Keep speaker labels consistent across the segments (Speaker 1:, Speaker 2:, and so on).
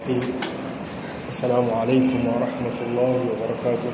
Speaker 1: السلام عليكم ورحمة الله وبركاته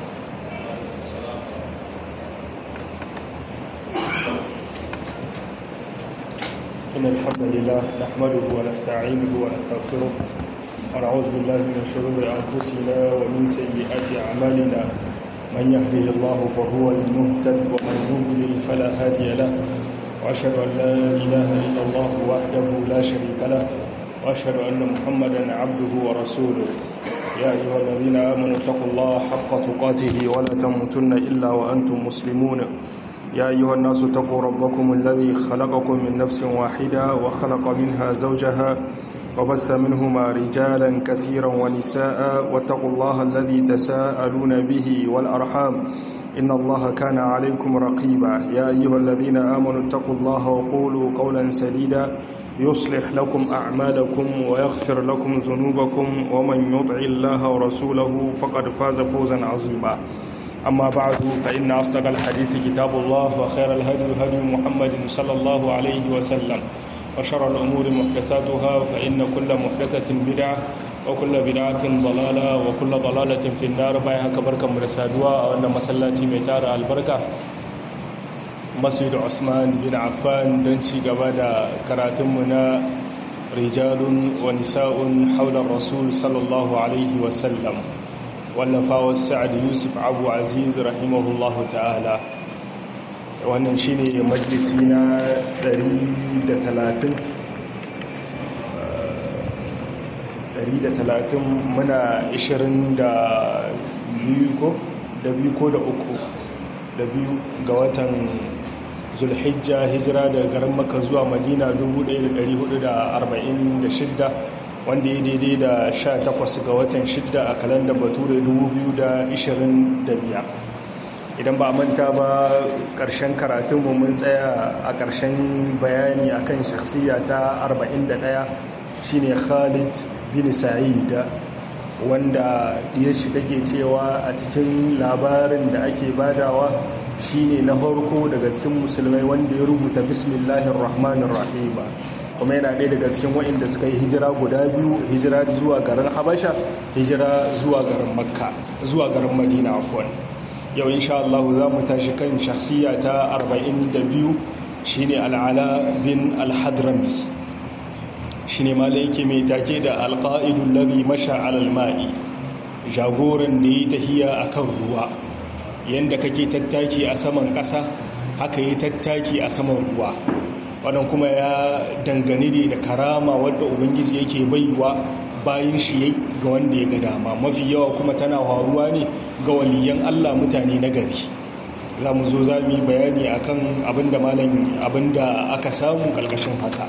Speaker 1: إن الحمد لله نحمده ونستعينه ونستغفره ونعوذ بالله من شرور أنفسنا ومن سيئات أعمالنا من يهده الله فهو المهتد ومن يضلل فلا هادي له وأشهد أن لا إله إلا الله وحده لا شريك له وأشهد أن محمدا عبده ورسوله يا أيها الذين آمنوا اتقوا الله حق تقاته ولا تموتن إلا وأنتم مسلمون يا أيها الناس اتقوا ربكم الذي خلقكم من نفس واحدة وخلق منها زوجها وبث منهما رجالا كثيرا ونساء واتقوا الله الذي تساءلون به والأرحام إن الله كان عليكم رقيبا يا أيها الذين آمنوا اتقوا الله وقولوا قولا سديدا يصلح لكم أعمالكم ويغفر لكم ذنوبكم ومن يطع الله ورسوله فقد فاز فوزا عظيما أما بعد فإن أصدق الحديث كتاب الله وخير الهدي هدي محمد صلى الله عليه وسلم وشر الأمور محدثاتها فإن كل محدثة بدعة وكل بدعة ضلالة وكل ضلالة في النار بايها كبركة مرسادوا وأن مسلاتي ميتار البركة مسجد عثمان بن عفان دنشي قبادا كراتمنا رجال ونساء حول الرسول صلى الله عليه وسلم wallafawa sa'ad yusuf abu aziz rahimahullahu ta'ala wannan shi ne majalisi na 130 130 muna 22 ko da biyu ko da uku da biyu ga watan zulhijja hijira daga garin maka zuwa madina 1446 wanda ya daidai da 18 ga watan 6 a kalandar bature 2025 idan ba manta ba ƙarshen karatunmu mun tsaya a ƙarshen bayani akan shakhsiya ta 41 shine khalid bin sa'id wanda ya shi take cewa a cikin labarin da ake badawa shine na farko daga cikin musulmai wanda ya rubuta bismillahir rahmanir rahim kuma yana ɗaya daga cikin waɗanda suka yi hijira guda biyu hijira zuwa garin habasha hijira zuwa garin makka zuwa garin madina afwan yau insha Allah za mu tashi kan shakhsiya ta 42 shine al'ala bin al-hadrami shine malai yake mai take da alqa'idul ladhi masha 'ala al-ma'i jagoran da yi tahiya akan ruwa yanda kake tattaki a saman ƙasa haka yi tattaki a saman ruwa wannan kuma ya dangane ne da karama wadda ubangiji yake baiwa bayan shi ga wanda ya ga dama mafi yawa kuma tana faruwa ne ga waliyan Allah mutane na gari za mu zo za mu yi bayani akan abinda malam abinda aka samu kalkashin haka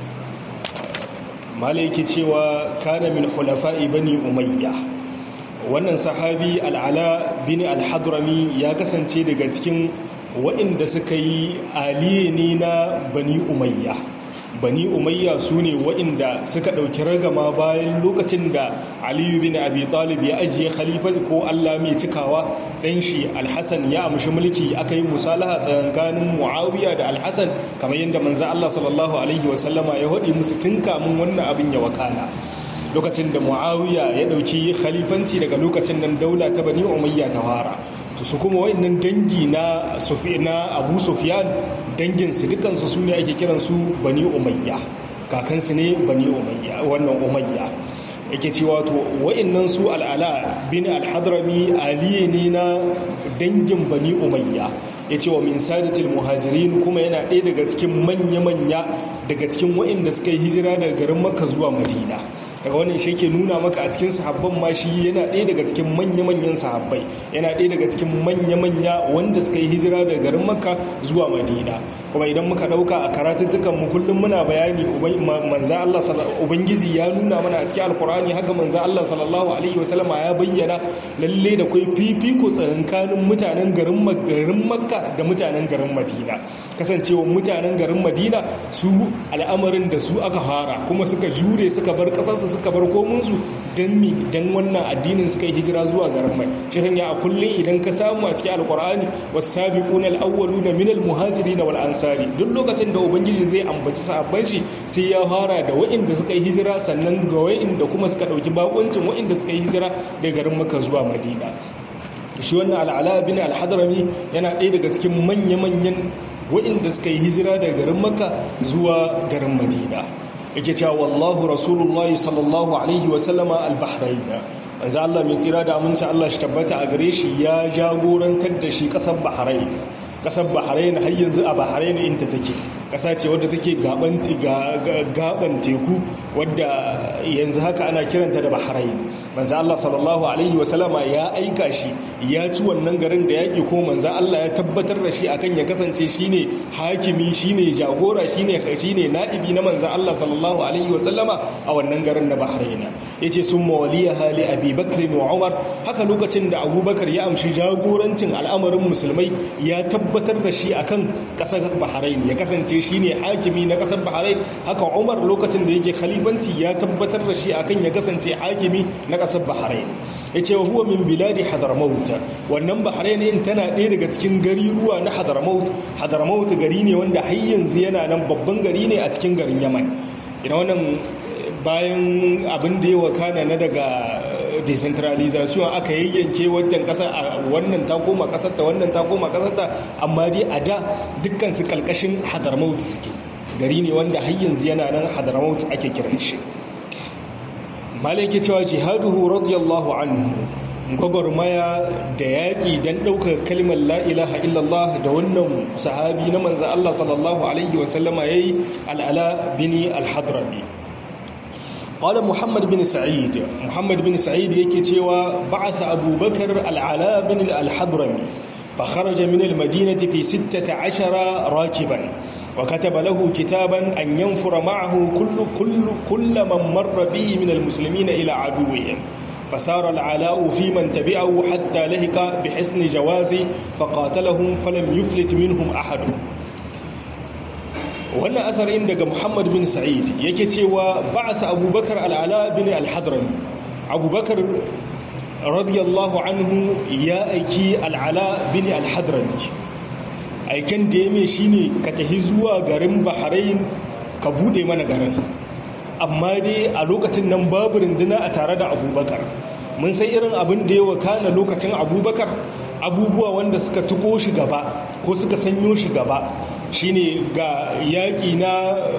Speaker 1: malai yake cewa kana min hulafa'i bani umayya wannan sahabi al'ala bin al-hadrami ya kasance daga cikin waɗanda suka yi aliye ne na bani umayya bani umayya su ne waɗanda suka ɗauki ragama bayan lokacin da aliyu bin abi talib ya ajiye khalifar ko allah mai cikawa ɗan shi alhassan ya amshi mulki aka yi musalaha tsakanin muawiya da alhassan kamar yadda manzan allah sallallahu alaihi wasallama ya haɗe musu tun kamun wannan abin ya wakana lokacin da muawiya ya dauki khalifanci daga lokacin nan daula ta bani umayya ta fara to su kuma wayannan dangi na na abu sufyan dangin su dukan su sune ake kiran su bani umayya kakan su ne bani umayya wannan umayya yake cewa to wayannan su al'ala bin al-hadrami aliye ne na dangin bani umayya ya ce wa min sadatul muhajirin kuma yana ɗaya daga cikin manya-manya daga cikin waɗanda suka yi hijira daga garin makka zuwa madina daga wannan shi ke nuna maka a cikin sahabban ma shi yana ɗaya daga cikin manya-manyan sahabbai yana ɗaya daga cikin manya-manya wanda suka yi hijira daga garin makka zuwa madina kuma idan muka ɗauka a karatuttukan mu kullum muna bayani manza Allah ubangiji ya nuna mana a cikin alkur'ani haka manza Allah sallallahu alaihi wasallama ya bayyana lalle da kai fifiko tsakanin mutanen garin makka da mutanen garin madina kasancewa mutanen garin madina su al'amarin da su aka fara kuma suka jure suka bar kasarsu suka bar komunsu don mi don wannan addinin suka yi hijira zuwa garin mai shi sanya a kullum idan ka samu a cikin alkur'ani wasabiquna alawwaluna minal muhajirin wal ansari duk lokacin da ubangiji zai ambaci sahabban shi sai ya fara da waɗanda suka yi hijira sannan ga waɗanda kuma suka ɗauki bakuncin waɗanda suka yi hijira daga garin maka zuwa madina shi wannan al'ala bin al-hadrami yana ɗaya daga cikin manya-manyan waɗanda suka yi hijira daga garin maka zuwa garin madina yake cewa wallahu rasulullahi sallallahu alaihi wasallama al-bahraina manzo Allah mai tsira da aminci Allah shi tabbata a gare shi ya jagorantar da shi kasar bahrain kasar bahrain har yanzu a bahrain inta take kasa ce wadda take gaban gaban teku wadda yanzu haka ana kiranta da bahrain manzo Allah sallallahu alaihi wasallama ya aika shi ya ci wannan garin da yaki ko manzo Allah ya tabbatar da shi akan ya kasance shine hakimi shine jagora shine shine na'ibi na manzo Allah sallallahu alaihi wasallama a wannan garin na bahrain yace summa waliyaha li abi bakr wa umar haka lokacin da abubakar ya amshi jagorancin al'amarin musulmai ya tabbatar da shi akan kasar bahrain ya kasance shine hakimi na kasar bahrain haka umar lokacin da yake khalifanci ya tabbatar da shi akan ya kasance hakimi na kasar bahrain yace wa huwa min biladi hadramaut wannan bahrain din tana ɗaya daga cikin gari ruwa na hadramaut hadramaut gari ne wanda har yanzu yana nan babban gari ne a cikin garin yaman ina wannan bayan abin da ya wakana na daga decentralization aka yayyanke wajen kasa a wannan ta koma kasar ta wannan ta koma kasar ta amma dai a da dukkan su kalkashin hadarmaut suke gari ne wanda har yanzu yana nan hadarmaut ake kiran shi malai ke cewa jihaduhu radiyallahu anhu gwagwarmaya da yaƙi don ɗaukar kalmar la'ilaha illallah da wannan sahabi na manzan Allah sallallahu Alaihi wasallama ya yi al'ala bini al-hadrami قال محمد بن سعيد محمد بن سعيد yake cewa بعث أبو بكر العلاء بن الحضرمي فخرج من المدينة في ستة عشر راكبا وكتب له كتابا أن ينفر معه كل, كل, كل من مر به من المسلمين إلى عدوهم فسار العلاء في من تبعه حتى لهك بحسن جواز فقاتلهم فلم يفلت منهم أحد wannan asarin daga muhammad bin sa'id yake cewa ba'asa abubakar al'ala bin al-hadran abubakar radiyallahu anhu ya aiki al'ala bin al-hadran aiken da ya mai shine ka tafi zuwa garin bahrain ka bude mana garin amma dai a lokacin nan babu runduna a tare da abubakar mun san irin abin da ya wakana lokacin abubakar abubuwa wanda suka tuko shi gaba ko suka sanyo shi gaba shine ga yaƙi na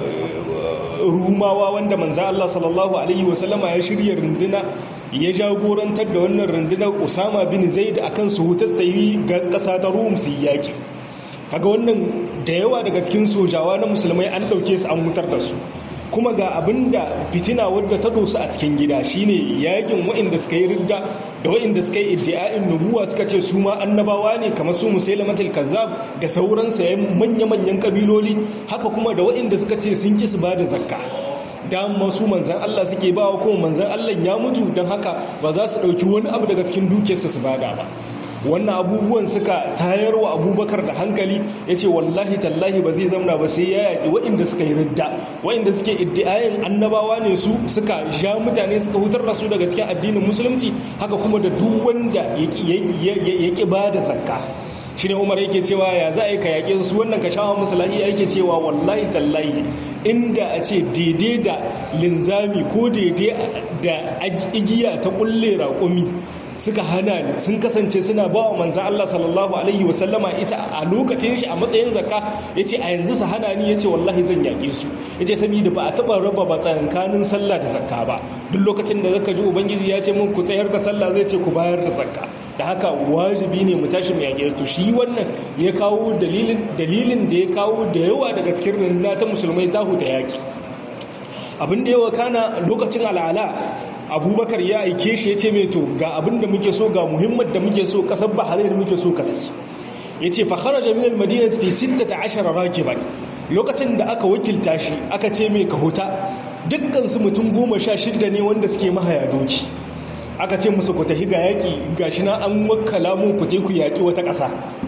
Speaker 1: rumawa wanda manza Allah sallallahu alaihi wasallama ya shirya runduna ya jagorantar da wannan rundunar usama bin zaid akan su hutas ta yi ga ƙasa ta rum su yaƙi kaga wannan da yawa daga cikin sojawa na musulmai an ɗauke su an mutar da su kuma ga abin da fitina wadda ta dosu a cikin gida shine yakin waɗanda suka yi ridda da waɗanda suka yi iddia'in nubuwa suka ce su ma annabawa ne kamar su musailamatul kazzab da sauran sayan manya-manyan kabiloli haka kuma da waɗanda suka ce sun ki su ba da zakka dama su manzan Allah suke ba wa kuma manzan Allah ya mutu don haka ba za su ɗauki wani abu daga cikin dukiyarsa su bada ba wannan abubuwan suka tayar wa abubakar da hankali ya ce wallahi tallahi ba zai zamna ba sai ya yaƙi waɗanda suka yi ridda waɗanda suke iddiayin annabawa ne su suka sha mutane suka hutar da su daga cikin addinin musulunci haka kuma da duk wanda ya ƙi ba da zakka shi ne umar yake cewa ya za a yi ka yaƙe su wannan ka shawa musu lahiya yake cewa wallahi tallahi inda a ce daidai da linzami ko daidai da igiya ta kulle raƙumi suka hana ni sun kasance suna ba wa manzan Allah sallallahu Alaihi wasallama ita a lokacin shi a matsayin zakka ya ce a yanzu su hana ni ya ce wallahi zan yaƙe su ya ce sami da ba a taɓa raba ba tsakankanin sallah da zakka ba duk lokacin da zaka ji ubangiji ya ce mun ku tsayar da sallah zai ce ku bayar da zakka da haka wajibi ne mu tashi mu yaƙe to shi wannan ya kawo dalilin dalilin da ya kawo da yawa daga cikin rundunar ta musulmai ta huta yaƙi abin da yawa kana lokacin al'ala abubakar ya aike shi ya ce mai to ga abin da muke so ga muhimmar da muke so kasar bahrain da muke so ka tafi ya ce fahara jami'ar madina fi 16 rakiban lokacin da aka wakilta shi aka ce mai ka huta dukkansu mutum goma sha shida ne wanda suke mahaya doki aka ce musu ku tafi ga yaƙi ga shi na an wakala mu ku ku yaƙi wata ƙasa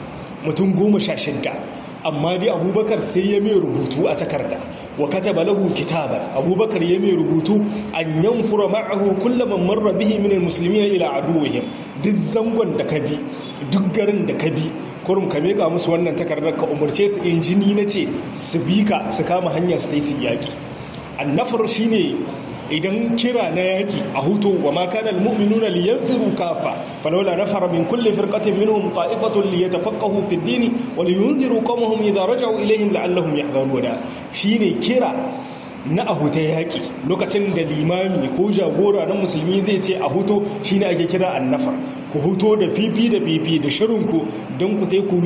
Speaker 1: mutum goma sha shidda amma dai abubakar sai ya mai rubutu a takarda wa kataba lahu kitaban abubakar ya mai rubutu an yanfura ma'ahu kullaman marra bihi min almuslimin ila aduwwihim duk zangon da ka bi duk garin da ka bi kurum ka meka musu wannan takardar ka umarce su injini na ce su bi ka su kama hanya su ta yi su yaƙi annafar shine idan kira na yaki a hutu wa ma kana almu'minuna liyanfiru kafa falawla nafara min kulli firqatin minhum qa'ifatun liyatafaqahu fi ad-din wa liyunziru qawmahum idha raja'u ilayhim la'allahum yahdharuna shine kira na a huta yaƙi lokacin da limami ko jagora na musulmi zai ce a huto shine ake kira annafar ku huto da fifi da fifi da shirinku don ku tai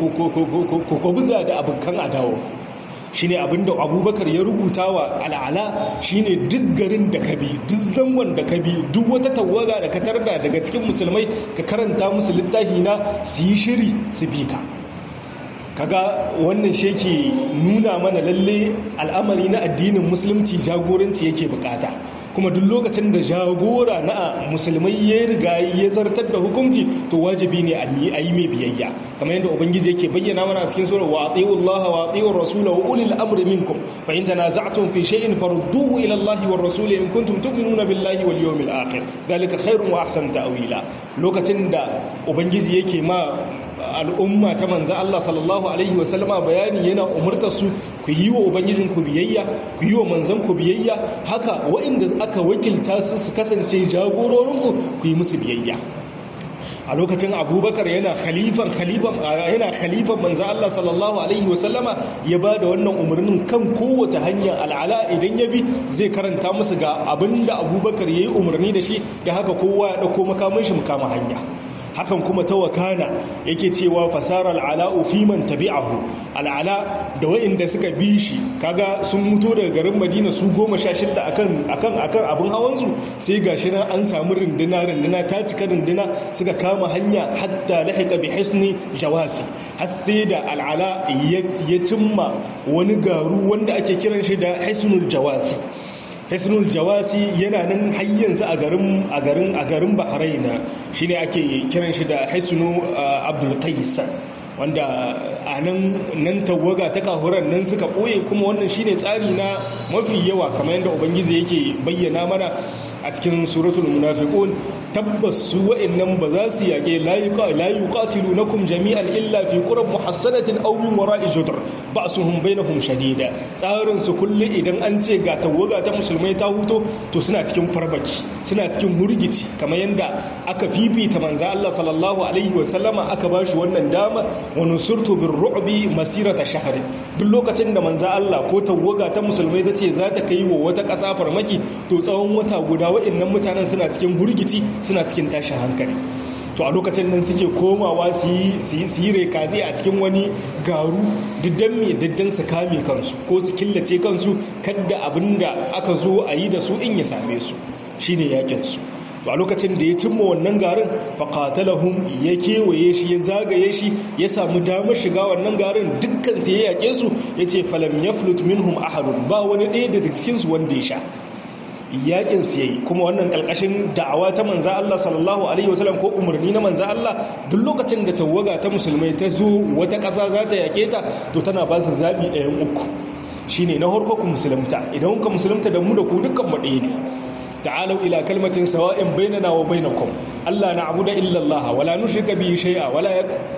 Speaker 1: ku buza da abokan adawarku shine abinda abubakar ya rubuta wa al'ala shine duk garin da ka bi duk zangon da ka bi duk wata tawaga da ka tarda daga cikin musulmai ka karanta musu littafi na su yi shiri su bi ka kaga wannan shi yake nuna mana lalle al'amari na addinin musulunci jagoranci yake bukata kuma duk lokacin da jagora na musulmai ya riga ya zartar da hukunci to wajibi ne a yi mai biyayya kamar yadda ubangiji yake bayyana mana a cikin sura wa atiyu Allah wa atiyu rasula wa ulil amri minkum fa in tanaza'tum fi shay'in farudduhu ila Allah wa rasul in kuntum tu'minuna billahi wal yawmil akhir dalika khairun wa ahsan ta'wila lokacin da ubangiji yake ma al'umma ta manza Allah sallallahu Alaihi wasallama bayani yana umartar su ku yi wa Ubangijin ku biyayya ku yi wa manzan ku biyayya haka waɗanda aka wakilta su su kasance jagororinku ku yi musu biyayya a lokacin abubakar yana khalifan khalifan yana khalifan manzo Allah sallallahu alaihi wasallama ya ba da wannan umarnin kan kowace hanya al'ala idan ya bi zai karanta musu ga abinda abubakar yayi umarni da shi da haka kowa ya dauko makamin shi mukama hanya hakan kuma ta wakana yake cewa fasara al'ala'u fi man tabi'ahu al'ala da wa'inda suka bi shi kaga sun mutu daga garin madina su goma sha shidda akan akan akan abin hawansu sai gashi nan an samu runduna runduna ta cika runduna suka kama hanya hatta lahiqa bi hisni jawasi har sai da al'ala ya cimma wani garu wanda ake kiran shi da hisnul jawasi hisnul jawasi yana nan har yanzu a garin a garin a garin bahraina shine ake kiran shi da hisnu abdul qais wanda a nan nan tawaga ta kahuran nan suka ɓoye kuma wannan shine tsari na mafi yawa kamar yadda ubangiji yake bayyana mana a cikin suratul munafiqun tabbas su wa'annan ba za su yage la yuqatilunakum jami'an illa fi qurab muhassanatin aw min wara'i judr ba'suhum bainahum shadida tsarin su kullu idan an ce ga tawaga ta musulmai ta huto to suna cikin farbaki suna cikin murgici kamar yadda aka fifita manzo Allah sallallahu alaihi wa sallama aka bashi wannan dama wa nusurtu bir ru'bi masirata shahri duk lokacin da manzo Allah ko tawaga ta musulmai ta ce za ta kai wa wata ƙasa farmaki to tsawon wata guda wa'annan mutanen suna cikin hurgici suna cikin tashin hankali to a lokacin nan suke komawa su yi rekazi a cikin wani garu diddan mai diddan su kame kansu ko su killace kansu kadda abin da aka zo a yi da su in ya same su shine yakin su to a lokacin da ya cimma wannan garin faƙatalahun ya kewaye shi ya zagaye shi ya samu damar shiga wannan garin dukkan su ya yake su ya ce falam ya flut minhum ahadun ba wani ɗaya da cikinsu wanda ya sha yakin su yayi kuma wannan kalkashin da'awa ta manza Allah sallallahu alaihi wasallam ko umarni na manza Allah duk lokacin da tawaga ta musulmai ta zo wata ƙasa za ta yake ta to tana ba su zabi ɗayan uku shine na farko ku musulunta idan ku musulunta da mu da ku dukkan mu ɗaya ne ta'alau ila kalmatin sawa'in bainana wa bainakum Allah na'budu illa Allah wala nushrika bihi shay'a wala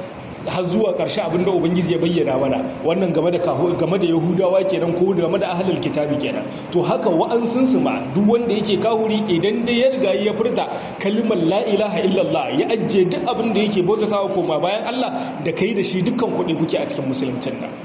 Speaker 1: har zuwa ƙarshe abinda ubangiji ya bayyana mana wannan game da game da yahudawa kenan ko game da ahlul kitabi kenan to haka wa'ansun su ma duk wanda yake kahuri idan dai ya riga ya furta kalmar la ilaha illallah ya ajje duk abin da yake bautatawa koma bayan Allah da kai da shi dukkan kuɗi kuke a cikin musuluncin nan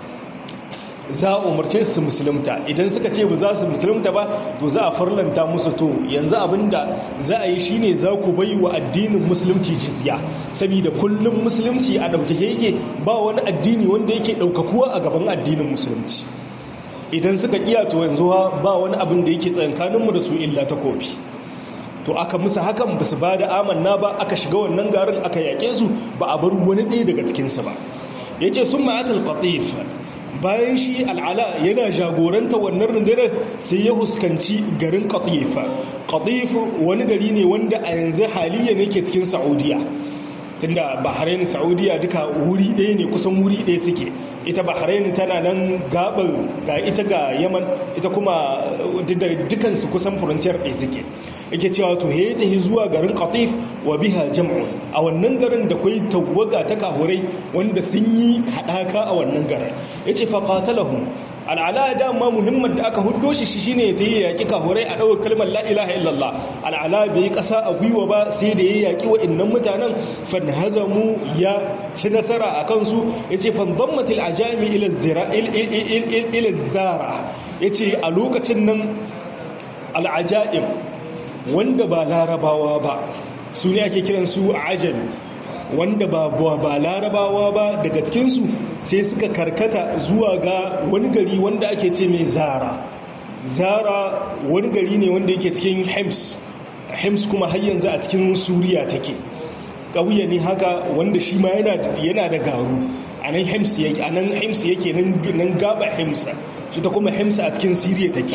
Speaker 1: za a umarce su musulunta idan suka ce ba za su musulunta ba to za a farlanta musu to yanzu abinda za a yi shine za ku bai wa addinin musulunci jizya saboda kullum musulunci a ɗaukake yake ba wani addini wanda yake ɗaukakuwa a gaban addinin musulunci idan suka iya to yanzu ba wani abin da yake tsakankaninmu da su illa ta kofi to aka musu hakan ba su ba da amanna ba aka shiga wannan garin aka yaƙe su ba a bar wani ɗaya daga cikinsu ba ya ce sun ma'atal qatif bayan shi al'ala yana jagoranta wannan rundunar sai ya huskanci garin qatifa qatif wani gari ne wanda a yanzu haliyan yake cikin saudiya tunda bahrain saudiya duka wuri ɗaya ne kusan wuri ɗaya suke ita bahrain tana nan gabar ga ita ga yaman ita kuma dukansu kusan furanciyar ɗaya suke yake cewa to he ta zuwa garin qatif wa biha jam'un a wannan garin da kwai tawaga ta kahurai wanda sun yi haɗaka a wannan garin yace fa qatalahum al'ala dama muhimmin da aka huddo shi shine ta yi yaƙi kahurai a ɗaukar kalmar la ilaha illallah al'ala bai ƙasa a gwiwa ba sai da ya yaƙi wa'innan mutanen fanhazamu ya ci nasara a kansu ya ce fanzammatil ajami ila zara ya ce a lokacin nan al'aja'im wanda ba larabawa ba su ne ake kiransu ajami wanda ba ba larabawa ba daga cikinsu sai suka karkata zuwa ga wani gari wanda ake ce mai zara zara wani gari ne wanda yake cikin hems hems kuma har yanzu a cikin suriya take ƙauye ne haka wanda shi ma yana da garu a nan hems yake a nan hems yake nan gaba hems shi ta kuma hems a cikin siriya take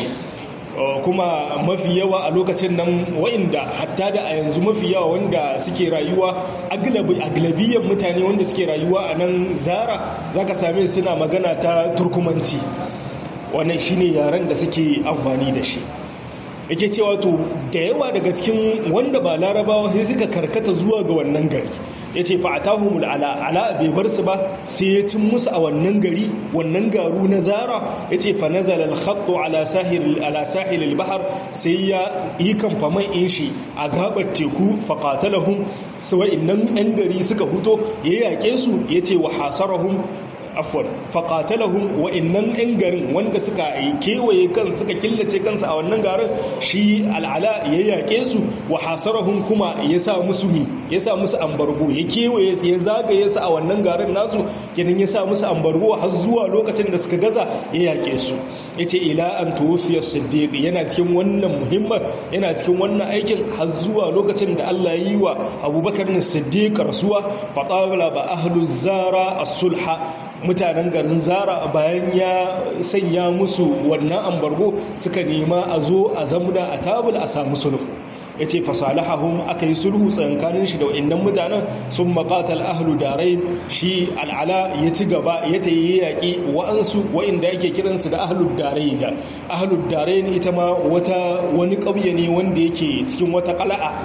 Speaker 1: kuma mafi yawa a lokacin nan wa'inda hatta da a yanzu mafi yawa wanda suke rayuwa aglabiyyar mutane wanda suke rayuwa a nan zara za ka same suna magana ta turkumanci wannan shine yaren da suke amfani da shi yake cewa to da yawa daga cikin wanda ba larabawa sai suka karkata zuwa ga wannan gari ya ce fa'atahumul ala ala bai bar su ba sai ya cin musu a wannan gari wannan garu na zara ya ce fa nazala al-khattu ala sahil ala sahil al-bahr sai ya yi kamfaman in shi a gabar teku fa qatalahum sai innan yan gari suka huto ya yake su ya ce wa hasarahum afwan faƙatalahun wa'innan 'yan garin wanda suka kewaye kansu suka killace kansu a wannan garin shi al'ala ya yaƙe su wa hasarahun kuma ya sa musu mi ya sa musu ambargo ya kewaye su ya zagaye su a wannan garin nasu kenan ya sa musu ambargo har zuwa lokacin da suka gaza ya yaƙe su ya ce ila an tuwufiyar siddiq yana cikin wannan muhimman yana cikin wannan aikin har zuwa lokacin da allah ya yi wa abubakar siddiq rasuwa faɗaɓala ba ahlu zara as-sulha mutanen garin zara bayan ya sanya musu wannan ambargo suka nema a zo a zamuna a tabul a samu sulhu ya ce fasalahahun aka yi sulhu tsakankanin shi da wa'annan mutanen sun maƙatal ahlu darai shi al'ala ya ci gaba ya ta yi yaƙi wa'ansu wa'inda ake kiransu da ahlu darai da ahlu darai ita ma wata wani ƙauye ne wanda yake cikin wata ƙala'a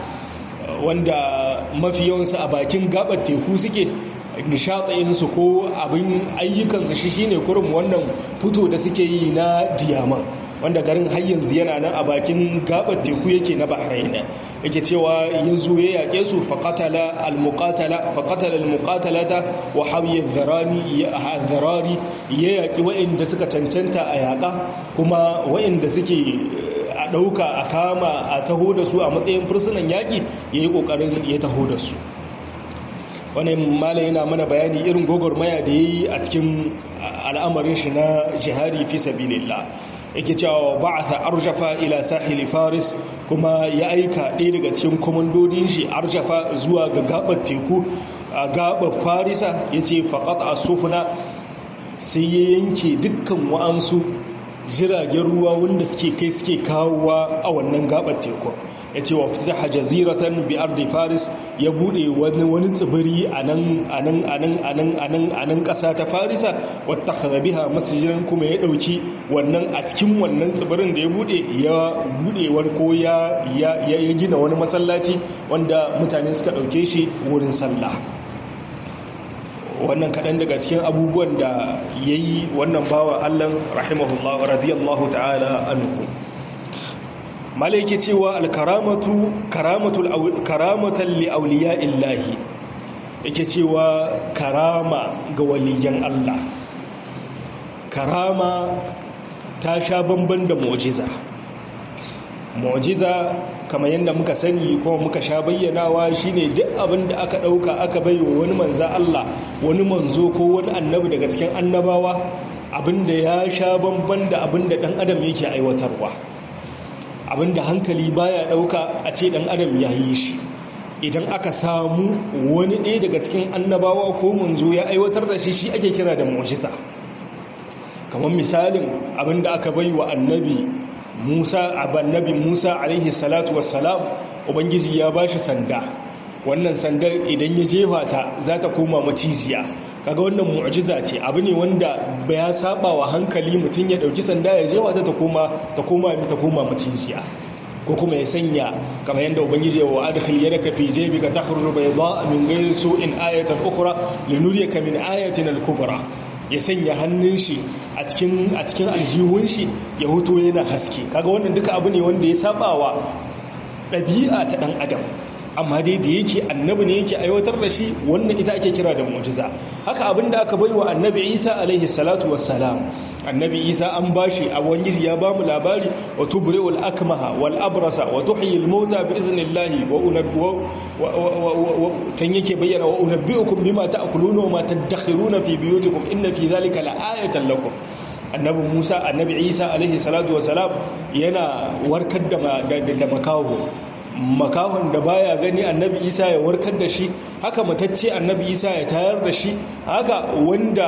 Speaker 1: wanda mafi yawansu a bakin gabar teku suke nishaɗayinsu ko abin ayyukansu shi shine kurum wannan fito da suke yi na diyama wanda garin har yanzu yana nan a bakin gabar teku yake na bahraina yake cewa yanzu ya yaƙe su faƙatala al-muqatala faƙatala al-muqatalata wa hawiya dharani dharari ya yaƙi waɗanda suka cancanta a yaƙa kuma waɗanda suke a ɗauka a kama a taho da su a matsayin fursunan yaƙi ya yi ƙoƙarin ya taho da su wani malai yana mana bayani irin gwagwarmaya da ya yi a cikin al'amarin shi na jihari fi sabilillah yake cewa ba'atha arjafa ila sahili faris kuma ya aika ɗaya daga cikin komandodin shi arjafa zuwa ga gabar teku a gabar farisa ya ce faƙat a sufuna sai ya yanke dukkan wa'ansu jiragen ruwa wanda suke kai suke kawowa a wannan gabar teku ya ce wa fitaha jaziratan bi ardi faris ya bude wani wani tsibiri a nan a nan a nan a nan a nan a nan kasa ta farisa wata biha masjidan kuma ya dauki wannan a cikin wannan tsibirin da ya bude ya bude wani ko ya ya gina wani masallaci wanda mutane suka dauke shi wurin sallah wannan kaɗan daga cikin abubuwan da ya yi wannan bawa allan rahimahullah wa radiyallahu ta'ala anhu malaiki cewa alkaramatu karamatan li'auliya illahi yake cewa karama ga waliyan allah karama ta sha bamban da mu'jiza mu'jiza kamar yadda muka sani kuma muka sha bayyanawa shine duk abin da aka dauka aka baiwa wani manza Allah wani manzo ko wani annabi daga cikin annabawa abinda ya sha bamban da abinda dan adam yake aiwatarwa abinda hankali baya dauka a ce dan adam ya yi shi idan aka samu wani ɗaya daga cikin annabawa ko manzo ya aiwatar da shi shi ake kira da mu'jiza kamar misalin abinda aka baiwa annabi Musa annabi Musa alaihi salatu wassalam ubangiji ya bashi sanda wannan sandar idan ya jefa ta za ta koma maciziya kaga wannan mu'jiza ce abu ne wanda ya saba wa hankali mutum ya dauki sanda ya jefa ta ta koma ta koma ta koma maciziya ko kuma ya sanya kamar yadda ubangiji ya wa adkhil yadaka fi jaybika takhruju bayda min ghayri su'in ayatan ukhra linuriyaka min ayatina al-kubra ya sanya hannun shi a cikin a cikin aljihun shi ya huto yana haske kaga wannan duka abu ne wanda ya saba wa ɗabi'a ta ɗan adam amma dai da yake annabi ne yake aiwatar da shi wannan ita ake kira da mu'jiza haka abinda aka bai wa annabi isa alaihi salatu wassalam annabi isa an bashi a wani ya ba mu labari wa tubri'ul akmaha wal abrasa wa tuhyil mauta bi iznillahi wa unabbi'u tan yake bayyana wa unabbi'ukum bima ta'kuluna wa ma tadakhiruna fi biyutikum inna fi dhalika la'ayatan lakum annabi musa annabi isa alaihi salatu wasalam yana warkar da makaho makahon da baya gani annabi isa ya warkar da shi haka matacce annabi isa ya tayar da shi haka wanda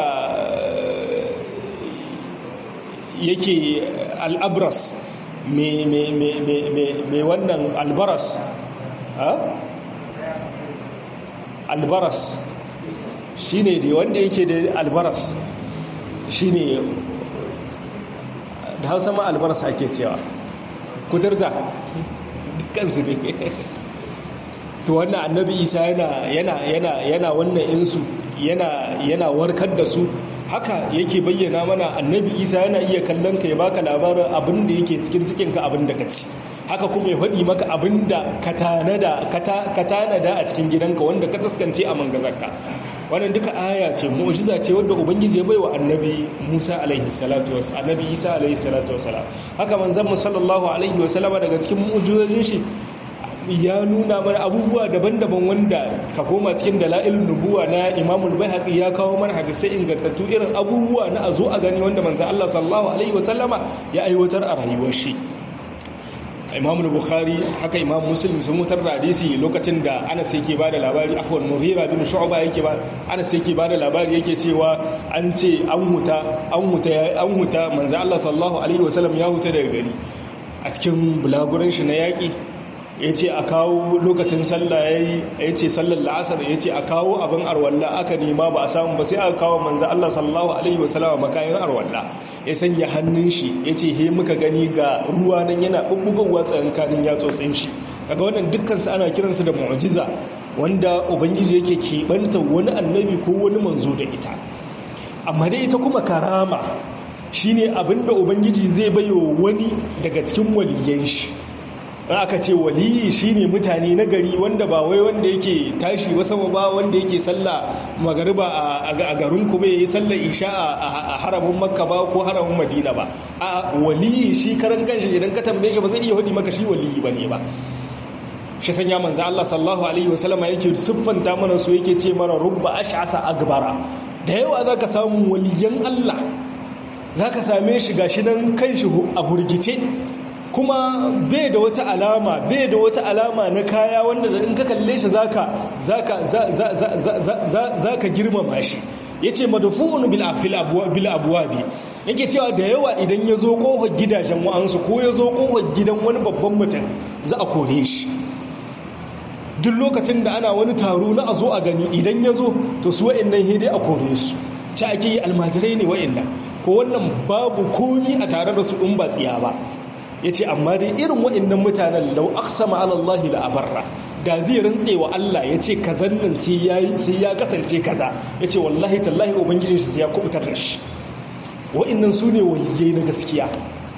Speaker 1: yake al'abras mai wannan albaras albaras shi ne da wanda yake da albaras shi ne da hausa ma albaras ake cewa kuturta kansu ne to wannan annabi isa yana yana yana yana wannan insu yana yana warkar da su haka yake bayyana mana annabi isa yana iya kallon ka ya baka labarin abin da yake cikin cikinka abin da ka ci haka kuma ya faɗi maka abin da ka tanada a cikin gidanka wanda ka taskance a mangazarka wannan duka aya ce mu'jiza ce wadda ubangiji ya bai wa annabi musa alaihi salatu wasu annabi isa alaihi salatu wasalam haka manzon mu sallallahu alaihi wasallama daga cikin mu'jizojin shi ya nuna mana abubuwa daban-daban wanda ka koma cikin dala'ilun nubuwa na imamul bayhaqi ya kawo mana hadisai ingantattu irin abubuwa na a zo a gani wanda manzo Allah sallallahu alaihi wasallama ya aiwatar a rayuwar shi imam bukhari haka imam muslim sun mutar da hadisi lokacin da anas yake ba da labari afwan mughira bin shu'ba yake ba anas yake ba da labari yake cewa an ce an huta an huta an huta manzo Allah sallallahu alaihi wasallam ya huta daga gari a cikin bulaguran shi na yaki ya ce a kawo lokacin sallah ya yi ya ce sallar la'asar ya ce a kawo abin arwalla aka nema ba a samu ba sai aka kawo manzan Allah sallallahu Alaihi wasallama makayin arwalla ya sanya hannun shi ya ce he muka gani ga ruwa nan yana ɓuɓɓugowa tsakankanin yatsotsin shi kaga wannan dukkansu ana kiransu da mu'jiza wanda ubangiji yake keɓanta wani annabi ko wani manzo da ita amma dai ita kuma karama shine abinda ubangiji zai bayo wani daga cikin waliyan shi aka ce waliyi shine mutane na gari wanda ba wai wanda yake tashi wasa ba wanda yake sallah magariba a garin ku bai yi sallah isha a haramin makka ba ko haramin madina ba a waliyi shi karan kanshi idan ka tambaye shi ba zai iya hudi maka shi waliyi bane ba shi sanya manzo Allah sallallahu alaihi wasallam yake siffanta mana su yake ce mana rubba ash'asa agbara da yawa zaka samu waliyan Allah zaka same shi gashi nan kanshi a hurgice kuma bai da wata alama bai da wata alama na kaya wanda da in ka kalle shi zaka zaka zaka girmama shi yace madfu'un bil afil bil abwabi yake cewa da yawa idan ya zo kofar gidajen wa'ansu ko ya zo kofar gidan wani babban mutum za a kore shi duk lokacin da ana wani taro na a zo a gani idan ya zo to su wa'annan hidai a kore su ta ake yi almajirai ne wa'annan ko wannan babu komi a tare da su in ba tsiya ba ya ce amma dai irin waɗannan mutanen lau aksama alallahi da abarra da zai rantse wa Allah ya ce kazan nan sai ya kasance kaza ya ce wallahi tallahi ubangijin shi sai ya kubutar da shi waɗannan su ne waliyai na gaskiya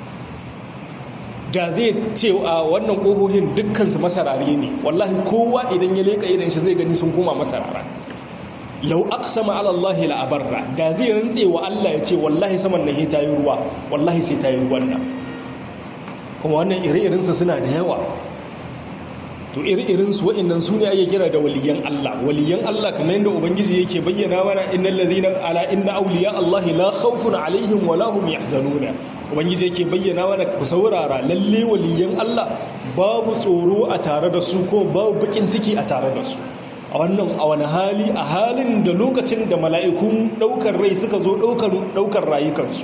Speaker 1: da zai ce a wannan ƙohohin dukkansu masarare ne wallahi kowa idan ya leƙa idan shi zai gani sun koma masarara lau aqsama ala Allah la abarra da zai rantse wa Allah ya ce wallahi saman na ta yi ruwa wallahi sai ta yi ruwan nan kuma wannan ire-irensu suna da yawa to ire-irensu wa'annan su ne ake kira da waliyan Allah waliyan Allah kamar yadda ubangiji yake bayyana mana innal ladhina ala inna awliya Allah la khawfun alaihim wa lahum yahzanuna ubangiji yake bayyana mana ku saurara lalle waliyan Allah babu tsoro a tare da su ko babu bakin ciki a tare da su a wannan a wani hali a halin da lokacin da mala'ikun daukar rai suka zo daukar rayukansu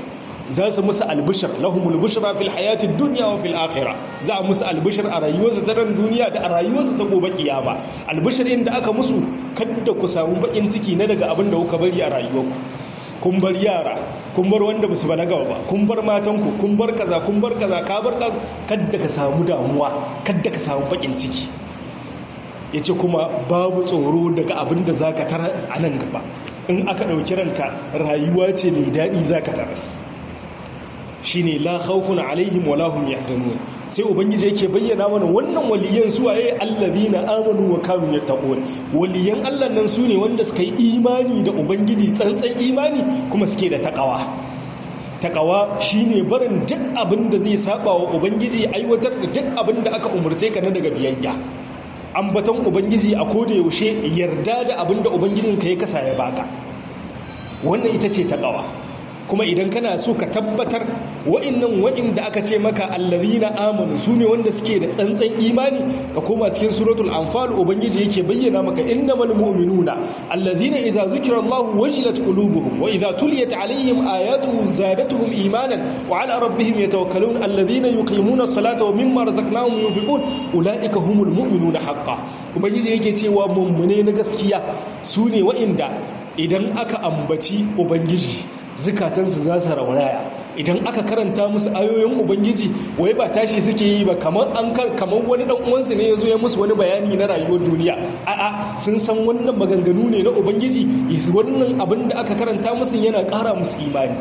Speaker 1: za su musu albishir lahumul bushra fil hayatid dunya wa fil akhirah za a musu albishir a rayuwarsu ta ran duniya da a rayuwarsu ta gobe kiyama albishir inda aka musu kada ku samu bakin ciki na daga abin da kuka bari a rayuwarku kun bar yara kun bar wanda ba su balaga ba kun bar matanku kun bar kaza kun bar kaza ka bar kada ka samu damuwa kada ka samu bakin ciki ya ce kuma babu tsoro daga abin da za ka tara a nan gaba in aka ɗauki ranka rayuwa ce mai daɗi za ka taras shi ne la khawfun alaihim wa lahum yahzanun sai ubangiji yake bayyana mana wannan waliyan suwaye allazina amanu wa kanu yattaqun waliyan Allah nan su ne wanda suka yi imani da ubangiji tsantsan imani kuma suke da takawa takawa shine barin duk abin da zai saba wa ubangiji aiwatar da duk abin da aka umurce ka na daga biyayya ambaton ubangiji a koda yaushe yarda da abin da ubangijinka ya kasa ya baka wannan ita ce takawa kuma idan kana so ka tabbatar wa'annan wa'inda aka ce maka allazina amanu su ne wanda suke da tsantsan imani ka koma cikin suratul anfal ubangiji yake bayyana maka innamal mu'minuna allazina idza zukira allah wajilat qulubuhum wa idza tuliyat alaihim ayatuhu zadatuhum imanan wa ala rabbihim yatawakkalun allazina yuqimuna as-salata wa mimma razaqnahum yunfiqun ulaika humul mu'minuna haqqan ubangiji yake cewa mummune na gaskiya su ne wa'inda idan aka ambaci ubangiji zukatansu za su raunaya idan aka karanta musu ayoyin ubangiji wai ba tashi suke yi ba kamar an kamar wani dan uwansu ne yazo ya musu wani bayani na rayuwar duniya a'a sun san wannan maganganu ne na ubangiji yasu wannan abin da aka karanta musu yana ƙara musu imani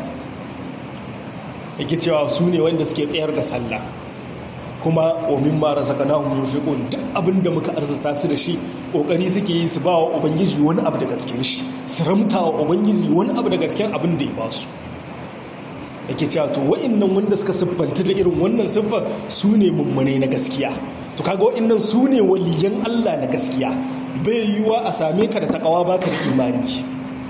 Speaker 1: yake cewa su ne wanda suke tsayar da sallah kuma wa mimma razaqnahum yunfiqun duk abinda muka arzuta su da shi kokari suke yi su ba wa ubangiji wani abu daga cikin shi su ramta wa ubangiji wani abu daga cikin abin da ya ba su yake cewa to wa'annan wanda suka siffanta da irin wannan siffar su ne mummune na gaskiya to kaga wa'annan su ne waliyan Allah na gaskiya bai yiwuwa a same ka da takawa baka da imani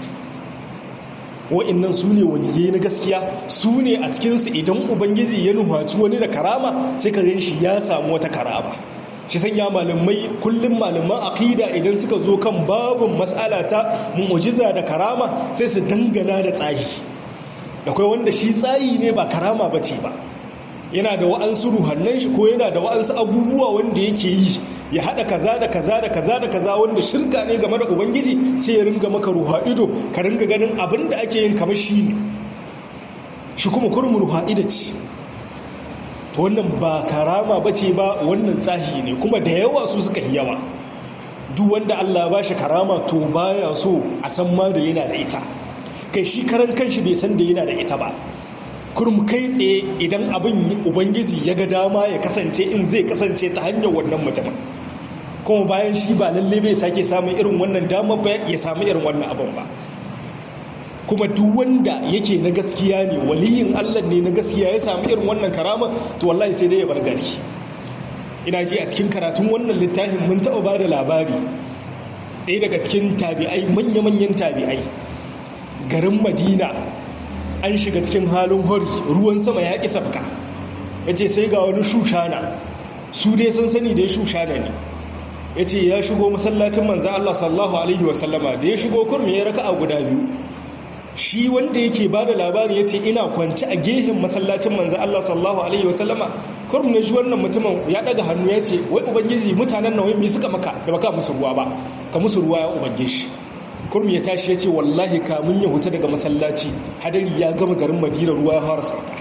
Speaker 1: wa'annan su ne waliyai na gaskiya su ne a cikinsu idan ubangiji ya nuhaci wani da karama sai ka gan shi ya samu wata karama shi sanya malamai kullum malaman aqida idan suka zo kan babin matsala ta mu'jiza da karama sai su dangana da tsayi da kai wanda shi tsayi ne ba karama bace ba yana da wa'ansu ruhannan shi ko yana da wa'ansu abubuwa wanda yake yi ya haɗa kaza da kaza da kaza da kaza wanda shirka ne game da ubangiji sai ya ringa maka ruha ido ka ringa ganin abin da ake yin kamar shi ne shi kuma kurmin ruha ido ce to wannan ba karama ba ce ba wannan tsahi ne kuma da yawa su suka yi yawa duk wanda allah ba shi karama to baya so a san ma da yana da ita kai shi karan kanshi bai san da yana da ita ba kurum kai tsaye idan abin ubangiji ya ga dama ya kasance in zai kasance ta hanyar wannan mutumin kuma bayan shi ba lalle bai sake samun irin wannan dama ba ya samu irin wannan abin ba kuma duk wanda yake na gaskiya ne waliyin Allah ne na gaskiya ya samu irin wannan karama to wallahi sai dai ya bar gari ina ji a cikin karatun wannan littafin mun taɓa ba da labari ɗaya daga cikin tabi'ai manya-manyan tabi'ai garin madina an shiga cikin halin hori ruwan sama ya ƙi sabka ya ce sai ga wani shushana su dai sun sani da ya shushana ne ya ce ya shigo masallacin manzan Allah sallahu Alaihi wasallama da ya shigo kurmi ya raka a guda biyu shi wanda yake ba da labari ya ce ina kwanci a gehen masallacin manzan Allah sallahu Alaihi wasallama kurmi na ji wannan mutumin ya daga hannu ya ce wai ubangiji mutanen nawai mai suka maka da baka musu ruwa ba ka musu ruwa ya ubangiji kurmi ya tashi ya ce wallahi kamun ya huta daga masallaci hadari ya gama garin madina ruwa ya fara sauka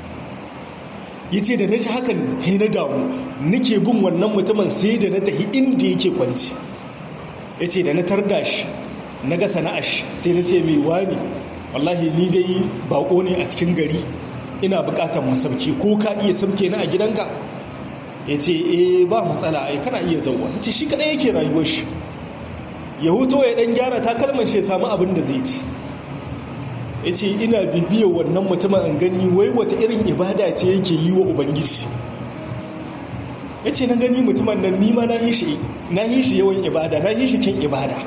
Speaker 1: ya ce da na ji hakan he na damu nake bin wannan mutumin sai da na tafi inda yake kwanci ya ce da na tarda shi na ga sana'ash sai na ce mai wani wallahi ni dai bako ne a cikin gari ina bukatar masauki ko ka iya sauke na a gidanka ya ce eh ba matsala ai kana iya zauwa ya ce shi kadai yake rayuwar shi ya huto ya dan gyara takalman shi ya samu abin da zai ci ya ce ina bibiyar wannan mutumin an gani wai wata irin ibada ce yake yi wa ubangiji ya ce na gani mutumin nan nima na yi shi yawan ibada na yi shi kyan ibada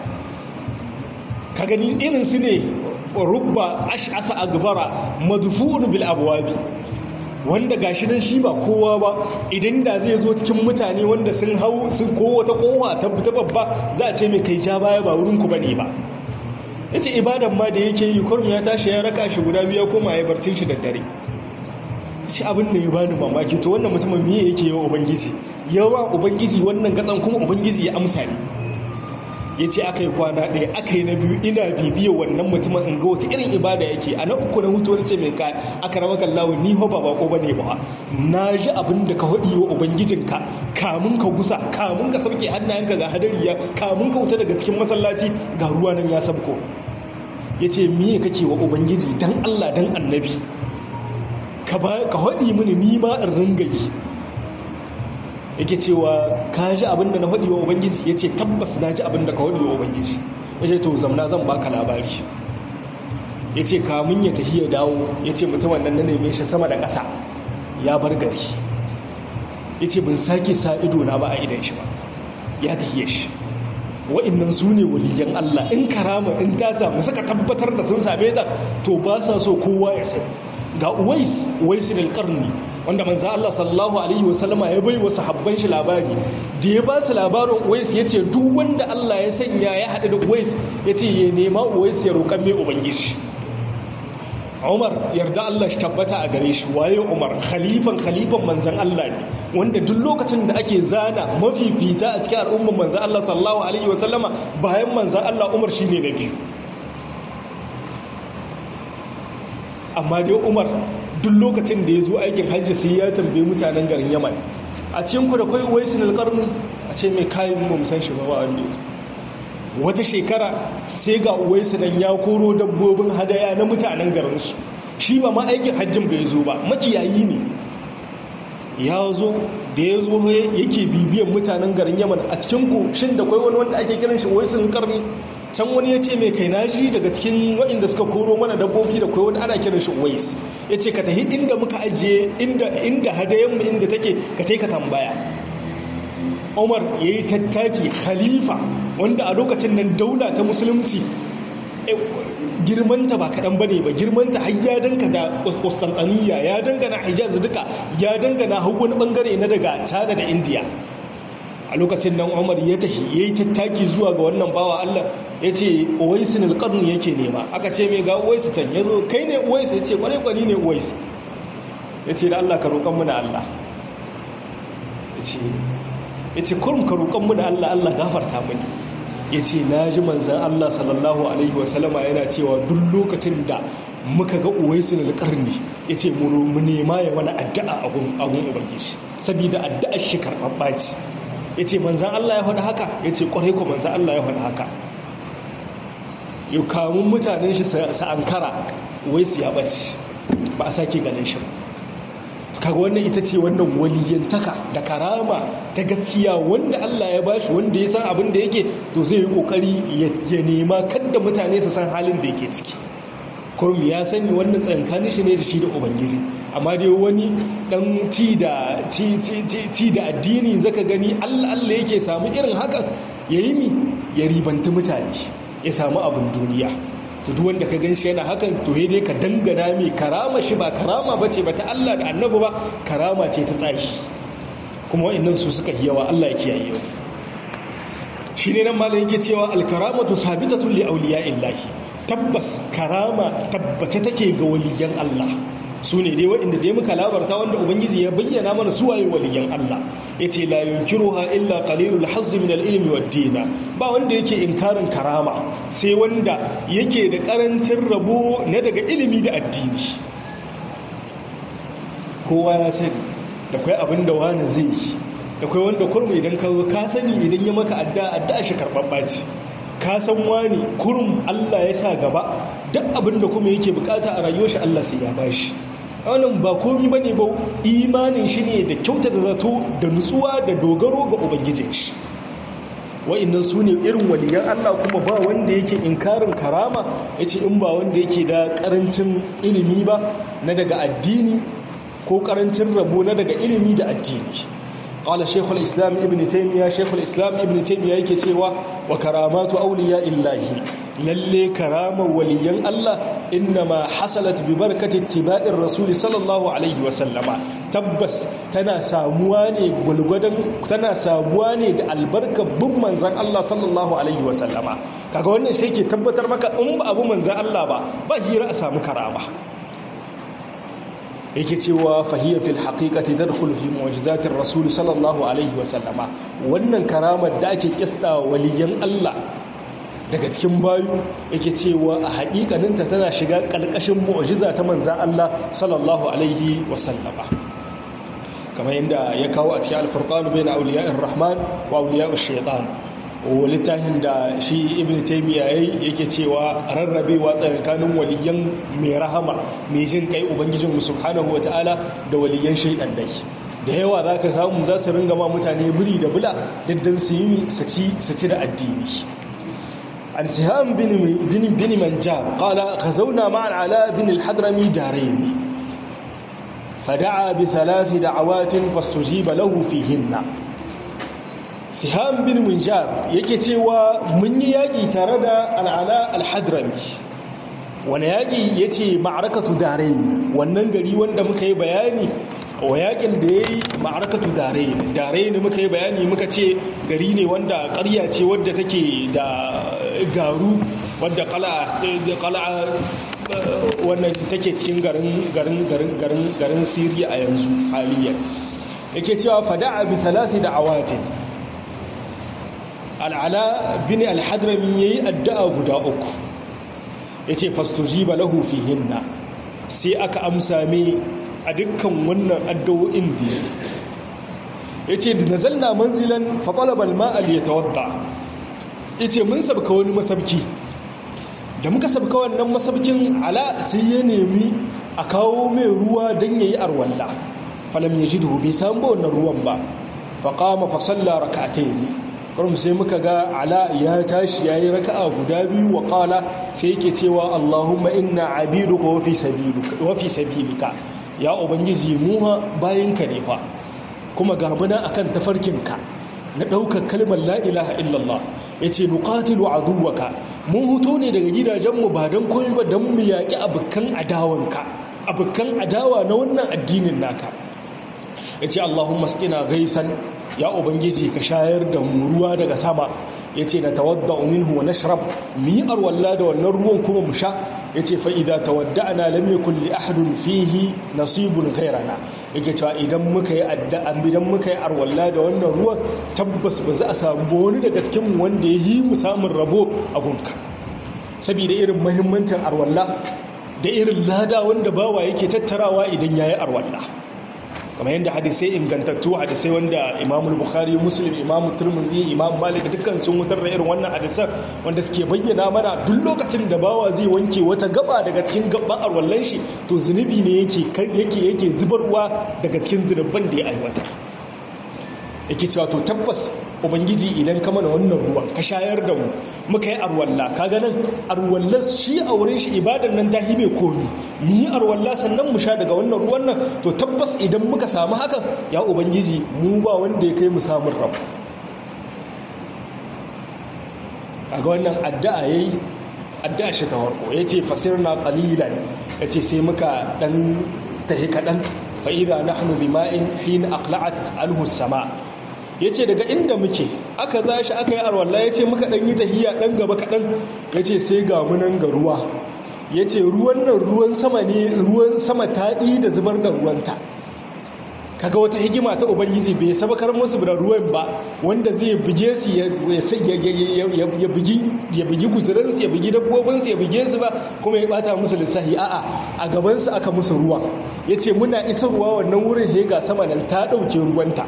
Speaker 1: ka gani irin su ne rubba ash'asa agbara madfu'un bil abwabi wanda gashi nan shi ba kowa ba idan da zai zo cikin mutane wanda sun hau sun ko wata kowa ta babba za a ce mai kai ja baya ba wurin ku bane ba ya ce ibadan ma da yake yi kurmi ya tashi ya raka shi guda biya koma ya barcin shi da dare sai abin da ya bani mamaki to wannan mutumin miye yake yawa ubangiji yawa ubangiji wannan gatsan kuma ubangiji ya amsa ne ya ce aka yi kwana ɗaya aka yi na biyu ina bibiyar wannan mutumin in ga wata irin ibada yake a na uku na hutu wani ce mai ka aka rama kallawa ni ho ba bako bane ba na ji abin da ka haɗi wa ubangijinka kamun ka gusa kamun ka sauke hannayenka ga hadariya kamun ka wuta daga cikin masallaci ga ruwa nan ya sabko ya ce miye kake wa ubangiji dan allah dan annabi ka haɗi mini ni ma in ringa yi yake cewa ka ji abin da na haɗi wa ubangiji ya ce tabbas na ji abin da ka haɗi wa ubangiji ya ce to zamna zan baka labari ya ce kamun ya tafi ya dawo ya ce mutumin nan na neme shi sama da ƙasa ya bar gari ya ce bin sake sa ido na ba a idan shi ba ya tafiye shi wa'annan su ne waliyan Allah in karama in ta samu suka tabbatar da sun same ta to ba sa so kowa ya sani ga uwais uwais al-qarni wanda manzo Allah sallallahu alaihi wasallama ya bai wa sahabban shi labari da ya ba su labarin uwais yace duk wanda Allah ya sanya ya hadu da uwais yace ya nema uwais ya roƙan mai ubangiji Umar yarda Allah shi tabbata a gare shi waye Umar khalifan khalifan manzon Allah ne wanda duk lokacin da ake zana mafifita a cikin al'umman manzon Allah sallallahu alaihi wasallama bayan manzon Allah Umar shine na biyu amma dai umar duk lokacin da ya zo aikin hajji sai ya tambaye mutanen garin yaman a cikin ku da kai waisin alƙarni a ce mai kayan mu san shi ba wa wanda wata shekara sai ga waisu nan ya koro dabbobin hadaya na mutanen garinsu shi ba ma aikin hajjin bai zo ba makiyayi ne ya zo da ya zo yake bibiyan mutanen garin yaman a cikin ku shin da kai wani wanda ake kiran shi waisin karni can wani ya ce mai kai naji daga cikin waɗanda suka koro mana dabbobi da kai wani ana kiran shi wais ya ce ka tafi inda muka ajiye inda hadayenmu inda take ka ka tambaya umar ya yi tattaki khalifa wanda a lokacin nan daula ta musulunci girmanta ba kaɗan ba ne ba girmanta har ya danka da Constantiniya ya dangana hijaz duka ya dangana hau wani bangare na daga china da india a lokacin nan umar ya tafi ya yi tattaki zuwa ga wannan bawa allah ya ce uwaisin alƙarni yake nema aka ce mai ga uwaisu can ya zo kai ne uwaisu ya ce ƙwarai ƙwari ne uwaisu ya ce da allah ka roƙon muna allah ya ce kurum ka roƙon muna allah allah gafarta mini ya ce na ji manzan Allah sallallahu Alaihi wasallama yana cewa duk lokacin da muka ga uwaisu na ƙarni ya ce mu nema ya wani addu'a agun ubangiji saboda addu'ar shi karɓaɓɓa ce ya ce manzan Allah ya faɗi haka ya ce ƙwarai ko manzan Allah ya faɗi haka yau kamun mutanen shi sa ankara uwaisu ya ɓace ba a sake ganin shi ba kaga wannan ita ce wannan waliyantaka da karama ta gaskiya wanda Allah ya bashi wanda ya san abin da yake to zai yi kokari ya nema kadda mutane su san halin da yake ciki kurum ya sani wannan tsankanin shi ne da shi da ubangiji amma dai wani dan ci da ci da addini zaka gani Allah Allah yake samu irin hakan yayi mi ya ribanta mutane ya samu abin duniya to duk wanda ka gan shi yana hakan to he dai ka dangana mai karama shi ba karama ba ce ba ta Allah da annabi ba karama ce ta tsahi kuma wa'annan su suka yi yawa Allah ya kiyaye yau shi ne nan malam yake cewa alkaramatu sabitatun li awliya illahi tabbas karama tabbace take ga waliyan Allah su ne dai waɗanda dai muka labarta wanda ubangiji ya bayyana mana su waye waliyan Allah yace la yunkiruha illa qalilul hazz min al-ilmi wad-din ba wanda yake inkarin karama sai wanda yake da karancin rabo na daga ilimi da addini kowa ya sani da kai abin da wani zai yi da kai wanda kurmi idan ka zo ka sani idan ya maka adda adda shi karɓaɓɓa ce ka san wani kurum Allah ya sa gaba duk abin da kuma yake bukata a rayuwar shi Allah sai ya bashi wannan ba komi bane ba imanin shi ne da kyauta da zato da nutsuwa da dogaro ga ubangijin shi wa'annan su ne irin waliyan Allah kuma ba wanda yake inkarin karama yace in ba wanda yake da karancin ilimi ba na daga addini ko karancin rabo na daga ilimi da addini قال شيخ الإسلام ابن تيمية شيخ الإسلام ابن تيمية yake cewa wa karamatu awliya illahi lalle karama waliyan Allah innama hasalat bi barakati ittiba'ir rasul sallallahu alaihi wa sallama tabbas tana samuwa ne gulgudan tana samuwa ne da albarkar bin manzon Allah sallallahu alaihi wa sallama kaga wannan sai ke tabbatar maka in ba abu manzan Allah ba ba hira a samu karama yake cewa fahiyar fil haqiqati tadkhulu fi mu'jizatir rasul sallallahu alaihi wa sallama wannan karamar da ake kista waliyan Allah daga cikin bayu yake cewa a haƙiƙaninta tana shiga ƙalƙashin mu'jiza ta manzan Allah sallallahu alaihi wa sallama kamar yadda ya kawo a cikin alfurqanu bayna awliya'ir rahman wa awliya'ush shaytan littafin da shi ibn taimiyya yayi yake cewa rarrabewa tsakanin waliyan mai rahama mai jin kai ubangijin mu subhanahu wataala da waliyan shaidan dai da yawa zaka samu za su ringa ma mutane biri da bula daddan su yi su ci su ci da addini an siham bin bin bin manjab qala ghazawna ma'a ala bin al-hadrami darain فدعا بثلاث دعوات فاستجيب له فيهن siham bin munjab yake cewa mun yi yaƙi tare da al'ala al-hadrami wani yaƙi ya ce ma'arakatu darain wannan gari wanda muka yi bayani wa yaƙin da ya yi ma'arakatu darain darain muka yi bayani muka ce gari ne wanda ƙarya ce wadda take da garu wadda ƙala'a wannan take cikin garin garin garin garin garin siriya a yanzu haliyar yake cewa fada'a bi salasi da awatin al'ala bin al-hadrami ya yi addu'a guda uku ya ce fastojiba lahu hinna sai aka amsa mai a dukkan wannan addu'o'in da ya ce da nazalna manzilan faƙalabal ma'al ya tawadda ya ce mun sabka wani masabki da muka sabka wannan masabkin ala sai ya nemi a kawo mai ruwa don ya yi arwalla falam ya ji bai samu ba wannan ruwan ba faƙama fasalla raka'atai kurum sai muka ga ala ya tashi ya yi raka'a guda biyu wa ƙala sai yake cewa allahumma inna abiduka wafi sabilika ya ubangiji muha bayanka ne fa kuma gabuna akan tafarkinka na ɗaukar kalmar la'ilaha illallah ya ce nukatilu aduwaka mun huto ne daga gidajenmu ba don koyi ba don mu yaƙi abokan adawanka abokan adawa na wannan addinin naka ya ce allahumma skina gaisan ya ubangiji ka shayar da mu ruwa daga sama ya ce na tawadda minhu wa nashrab mu yi arwalla da wannan ruwan kuma mu sha ya ce fa'ida tawadda'ana lam yakun li ahadun fihi nasibun ghairana yake cewa idan muka yi addu'an idan muka yi arwalla da wannan ruwan tabbas ba za a samu wani daga cikin mu wanda ya yi mu samun rabo a gunka saboda irin muhimmancin arwalla da irin lada wanda bawa yake tattarawa idan yayi arwalla kamar yadda hadisai ingantattu hadisai wanda imamul bukhari muslim imamul turmuzi imam malik dukkan sun wutar da irin wannan hadisan wanda suke bayyana mana duk lokacin da bawa zai wanke wata gaba daga cikin gaban arwallan shi to zunubi ne yake yake yake zubarwa daga cikin zunuban da ya aiwata yake cewa to tabbas ubangiji idan ka mana wannan ruwan ka shayar da mu muka yi arwalla ka ganin arwallar shi a wurin shi ibadan nan ta hibe komi mu yi arwalla sannan mu sha daga wannan ruwan nan to tabbas idan muka samu hakan ya ubangiji mu ba wanda ya kai mu samun rabu a ga wannan addu'a yayi addu'a shi ta warko yace fasirna qalilan yace sai muka dan tahi kadan fa idza nahnu bima'in hin aqla'at anhu as-sama' ya ce daga inda muke aka za shi aka yi arwallah ya ce muka ɗan yi tahiya ɗan gaba kaɗan ya ce sai ga munan ga ruwa ya ce ruwan nan ruwan sama ne ruwan sama ta yi da zubar da ruwanta kaga wata hikima ta ubangiji bai sabakar musu da ruwan ba wanda zai buge su ya bugi guzuransu ya bugi dabbobinsu ya buge su ba kuma ya bata musu lissahi a'a a gabansu aka musu ruwa ya ce muna isarwa wannan wurin hega sama nan ta ɗauke ruwanta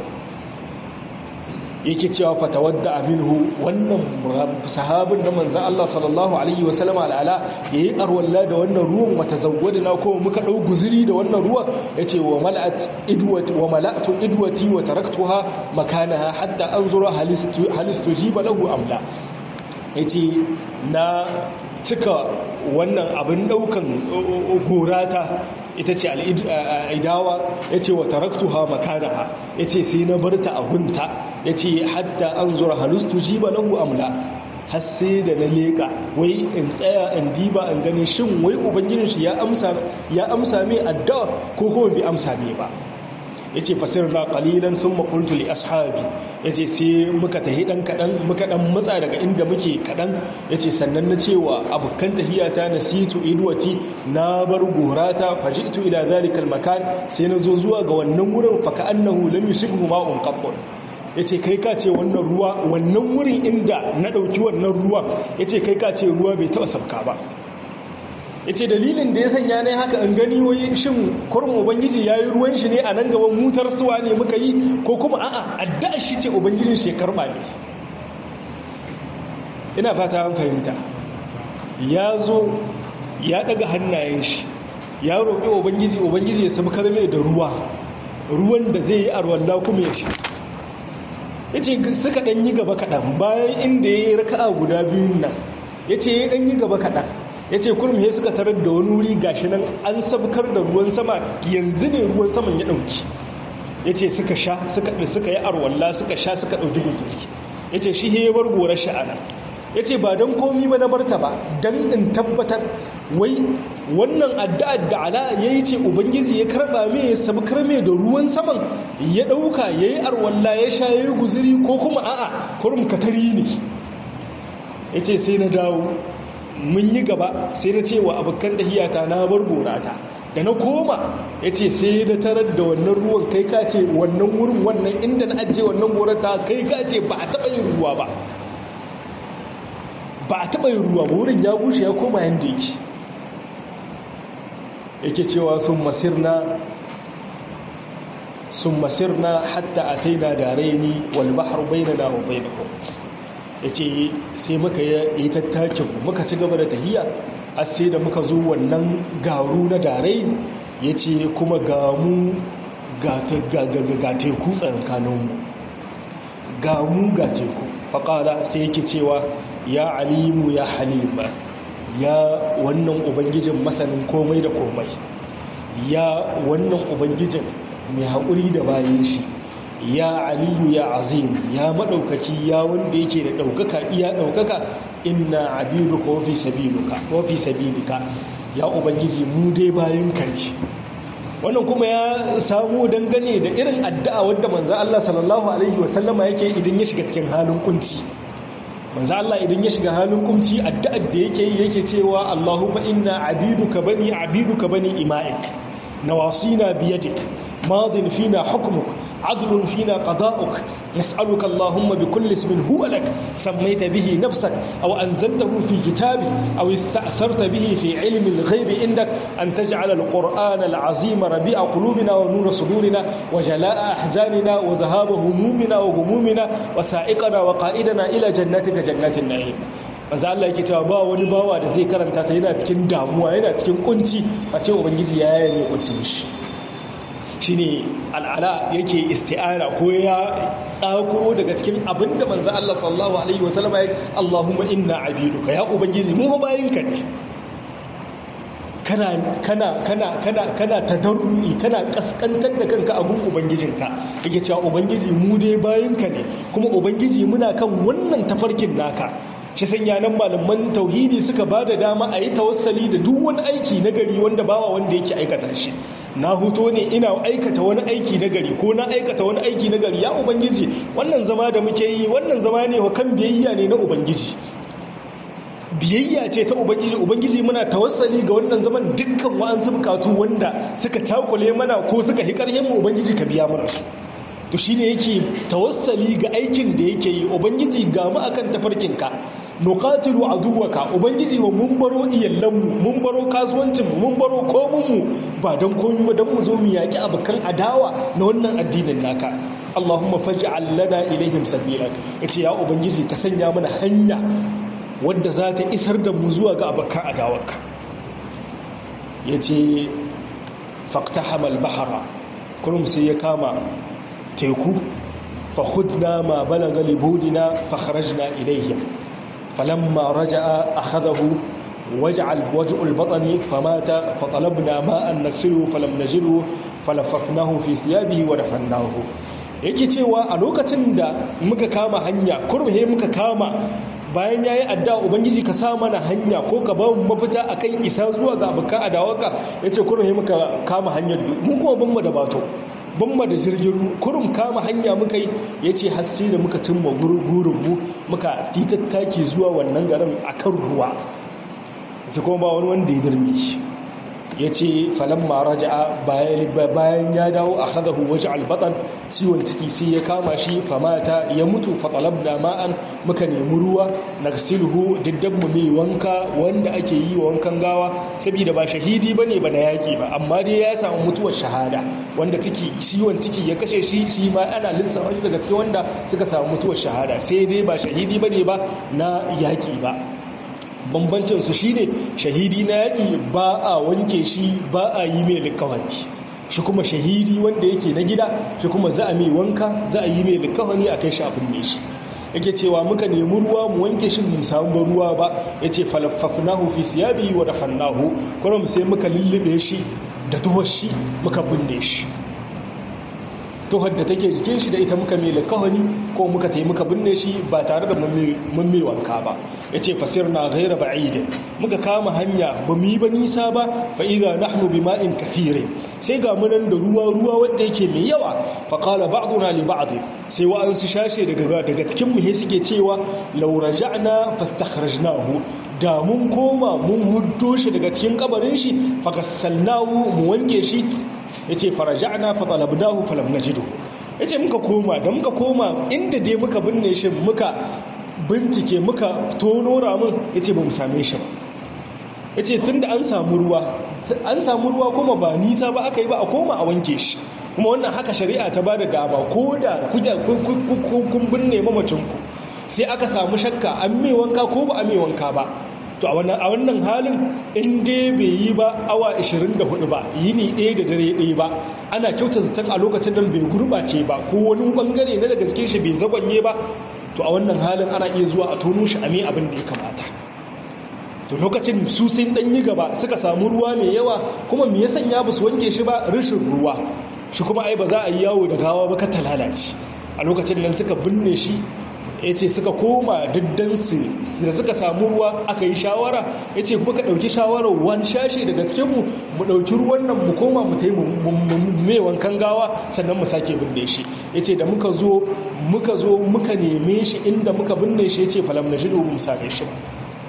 Speaker 1: yake cewa fatawadda aminhu wannan sahabin da manzan Allah sallallahu alaihi wa sallam al'ala yayi arwalla da wannan ruwan wata zawwadna ko muka dau guzuri da wannan ruwan yace wa mala'at idwati wa mala'tu idwati wa taraktuha makanaha hatta anzura halistu halistu jiba lahu amla yace na cika wannan abin daukan gorata ita ce al'idawa ya ce wa taraktuha makanaha ya ce sai na barta a gunta ya ce hatta an zura halustu jiba lahu amla har sai da na leƙa wai in tsaya in diba in gani shin wai ubangijin shi ya amsa mai addu'a ko kuma bai amsa mai ba yace fasirna qalilan thumma qultu li ashabi yace sai muka tahi dan kadan muka dan matsa daga inda muke kadan yace sannan na cewa abukan tahiyata nasitu idwati na bar gorata faji'tu ila zalikal makan sai na zo zuwa ga wannan wurin fa ka'annahu lam yusibhu ma'un qabbun yace kai ka ce wannan ruwa wannan wurin inda na dauki wannan ruwan yace kai ka ce ruwa bai taba sabka ba ya ce dalilin da ya sanya ne haka an gani wai shin kurmin ubangiji ya yi ruwan shi ne a nan gaban mutar suwa ne muka yi ko kuma a'a addu'a shi ce ubangijin shi ya karba ne ina fata an fahimta ya zo ya daga hannayen shi ya roƙi ubangiji ubangiji ya samu karme da ruwa ruwan da zai yi arwalla kuma ya sha ya ce suka ɗan yi gaba kaɗan bayan inda ya yi raka'a guda biyun nan ya ce ya ɗan yi gaba kaɗan ya ce kurmi suka tarar da wani wuri gashi nan an sabkar da ruwan sama yanzu ne ruwan saman ya ɗauki ya ce suka sha suka yi arwalla suka sha suka ɗauki guzuri ya ce shi ya bar gorar sha'ana ya ce ba don komi ba na barta ba don in tabbatar wai wannan addu'ar da ala ya yi ce ubangiji ya karɓa mai ya sabkar mai da ruwan saman ya ɗauka ya yi arwalla ya sha ya yi guzuri ko kuma a'a kurum katari ne ya ce sai na dawo mun yi gaba sai na ce wa abokan tahiyata na bar gorata da na koma ya ce sai na tarar da wannan ruwan kai ka ce wannan wurin wannan inda na ajiye wannan gorata kai ka ce ba a taɓa yin ruwa ba ba a taɓa yin ruwa wurin ya bushe ya koma yadda yake yake cewa sun masirna sun masirna hatta a taina da raini wal bahar bainana wa bainahum ya ce sai muka yi tattakin muka ci gaba da tahiya a sai da muka zo wannan garu na darai ya ce kuma gamu ga teku tsakankaninmu gamu ga teku faƙala sai yake cewa ya alimu ya halima ya wannan ubangijin masanin komai da komai ya wannan ubangijin mai haƙuri da bayan shi ya aliyu ya azim ya maɗaukaki ya wanda yake da ɗaukaka iya ɗaukaka inna abiduka wafi sabiluka wafi sabilika ya ubangiji mu dai bayan kanki wannan kuma ya samu dangane da irin addu'a wadda manzo Allah sallallahu alaihi wasallama yake idan ya shiga cikin halin kunci manzo Allah idan ya shiga halin kunci addu'ar da yake yi yake cewa Allahumma inna abiduka bani abiduka bani ima'ik nawasina biyadik madin fina hukmuk عدل فينا قضاؤك نسألك اللهم بكل اسم هو لك سميت به نفسك أو أنزلته في كتابك أو استأثرت به في علم الغيب عندك أن تجعل القرآن العظيم ربيع قلوبنا ونور صدورنا وجلاء أحزاننا وذهاب همومنا وغمومنا وسائقنا وقائدنا إلى جناتك جنات النعيم maza Allah yake cewa ba wani bawa da zai karanta ta yana cikin damuwa yana cikin kunci a ce ubangiji ya yaya ne kuncin shi shine al'ala yake isti'ara ko ya tsakuro daga cikin abinda manzo Allah sallallahu alaihi wasallam ya Allahumma inna abiduka ya ubangiji mu bayinka ne kana kana kana kana kana tadarrui kana kaskantar da kanka a gun ubangijinka yake cewa ubangiji mu dai bayinka ne kuma ubangiji muna kan wannan tafarkin naka shi sanya nan malaman tauhidi suka ba da dama a yi tawassali da duk wani aiki na gari wanda bawa wanda yake aikata shi na huto ne ina aikata wani aiki na gari ko na aikata wani aiki na gari ya ubangiji wannan zama da muke yi wannan zama ne kan biyayya ne na ubangiji biyayya ce ta ubangiji ubangiji muna tawassali ga wannan zaman dukkan wa'ansu bukatu wanda suka takule mana ko suka hi karhin mu ubangiji ka biya mana su to shine yake tawassali ga aikin da yake yi ubangiji ga mu akan tafarkinka nuqatilu aduwaka ubangiji wa mun baro iyallanmu mun baro kasuwancin mu mun baro komun mu ba dan komai ba dan mu zo mu yaki abukan adawa na wannan addinin naka Allahumma faj'al lana ilaihim sabila yace ya ubangiji ka sanya mana hanya wadda za ta isar da mu zuwa ga abukan adawarka yace faqtahama al-bahra kurum sai ya kama teku فخذنا ما بلغ لبودنا فخرجنا إليهم فلما رجع أخذه وجع وجع البطن فمات فطلبنا ماء نغسله فلم نجده فلففناه في ثيابه ودفناه yake cewa a lokacin da muka kama hanya kurhe muka kama bayan yayi addu'a ubangiji ka sa mana hanya ko ka ba mu mafita akan isa zuwa ga abuka adawaka yace kurhe muka kama hanyar mu kuma ban mu da bato ban ma da jirgin kurum kama hanya muka yi ya ce har sai da muka cimma gurubu muka titattaki zuwa wannan garin a kan ruwa sai kuma ba wani wanda ya dirme shi ya ce falon maraja bayan ya dawo a hadahu waje albatan ciwon ciki sai ya kama shi famata ya mutu fatsalab da ma'an muka nemi ruwa na silhu mu mai wanka wanda ake yi wa wankan gawa saboda ba shahidi ba ne ba na yaƙi ba amma dai ya samu mutuwar shahada wanda ciki ciwon ciki ya kashe shi shi ma ana lissafa shi daga cikin wanda suka samu mutuwar shahada sai dai ba shahidi ba ne ba na yaƙi ba bambancinsu shi ne shahidi na yaƙi ba a wanke shi ba a yi mai likawani shi kuma shahidi wanda yake na gida shi kuma za a mai wanka za a yi mai likawani a kai shi abin ne shi yake cewa muka nemi ruwa mu wanke shi mu samu ruwa ba ya ce falaffafnahu fi siyabi wa dafannahu kuma sai muka lullube shi da tuwar shi muka binne shi tuhar da take jikin shi da ita muka mai likawani ko muka tai muka binne shi ba tare da mun mai wanka ba ya ce fasir na gaira ba'idin muka kama hanya ba mu yi ba nisa ba fa'iza nahnu bi ma'in kafirin sai ga munan da ruwa ruwa wanda yake mai yawa faƙala ba'duna li ba'd sai wa'ansu shashe daga daga cikin mu suke cewa law raja'na fastakhrajnahu da mun koma mun huddo shi daga cikin kabarin shi fagassalnahu mu wanke shi yace faraja'na fa talabnahu falam najidu yace muka koma da muka koma inda dai muka binne shi muka bincike muka tono ramin yace ba mu same shi ba yace tunda an samu ruwa an samu ruwa kuma ba nisa ba aka yi ba a koma a wanke shi kuma wannan haka shari'a ta bada dama ko da kun binne mamacinku sai aka samu shakka an mai wanka ko ba a mai wanka ba to a wannan halin in dai bai yi ba awa 24 ba yini ɗaya da dare ɗaya ba ana kyauta zaton a lokacin nan bai gurɓace ba ko wani ɓangare na daga cikin shi bai zagonye ba to a wannan halin ana iya zuwa a tono shi a mai abin da ya kamata to lokacin su sun ɗan yi gaba suka samu ruwa mai yawa kuma me ya sanya ba su wanke shi ba rashin ruwa shi kuma ai ba za a yi yawo da gawa ba ka ta lalace a lokacin nan suka binne shi ya ce suka koma diddansu da suka samu ruwa aka yi shawara ya ce kuma ka ɗauki shawarar wani shashe daga cikinmu mu ɗauki ruwan nan mu koma mu tai mai wankan gawa sannan mu sake binne shi ya ce da muka zo muka zo muka neme shi inda muka binne shi ya ce falam na shi mu same shi ba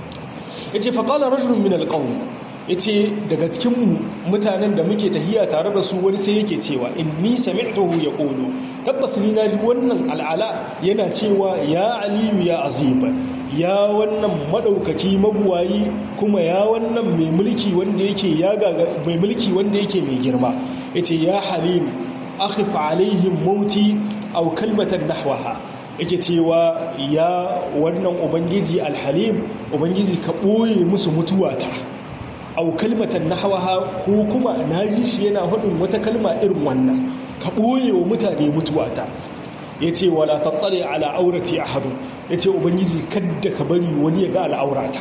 Speaker 1: ya ce faƙala rajulun min alƙawun ya ce daga cikin mutanen da muke tahiya tare da su wani sai yake cewa inni sami'tuhu ya ƙolo tabbas ni na ji wannan al'ala yana cewa ya aliyu ya aziba ya wannan maɗaukaki mabuwayi kuma ya wannan mai mulki wanda yake ya gaga mai mulki wanda yake mai girma yace ya halim akhif alaihim mauti aw kalmatan nahwaha yake cewa ya wannan ubangiji alhalim ubangiji ka ɓoye musu mutuwata au kalmatan nahwaha ko kuma na ji shi yana hudun wata kalma irin wannan ka ɓoye wa mutane mutuwata ya ce wala tattale ala aurati ahadu ya ce ubangiji kadda ka bari wani ya ga al'aurata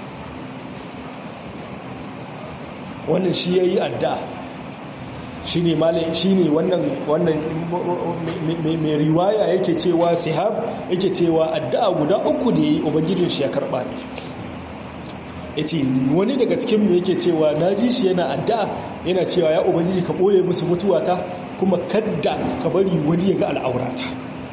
Speaker 1: wannan shi ya yi adda shi ne wannan mai riwaya yake cewa sihab yake cewa addu'a guda uku da ya yi ubangijin shi ya karɓa ne ya ce wani daga cikinmu yake cewa na ji shi yana addu'a yana cewa ya ubangiji ka ɓoye musu mutuwata kuma kadda ka bari wani ya ga al'aurata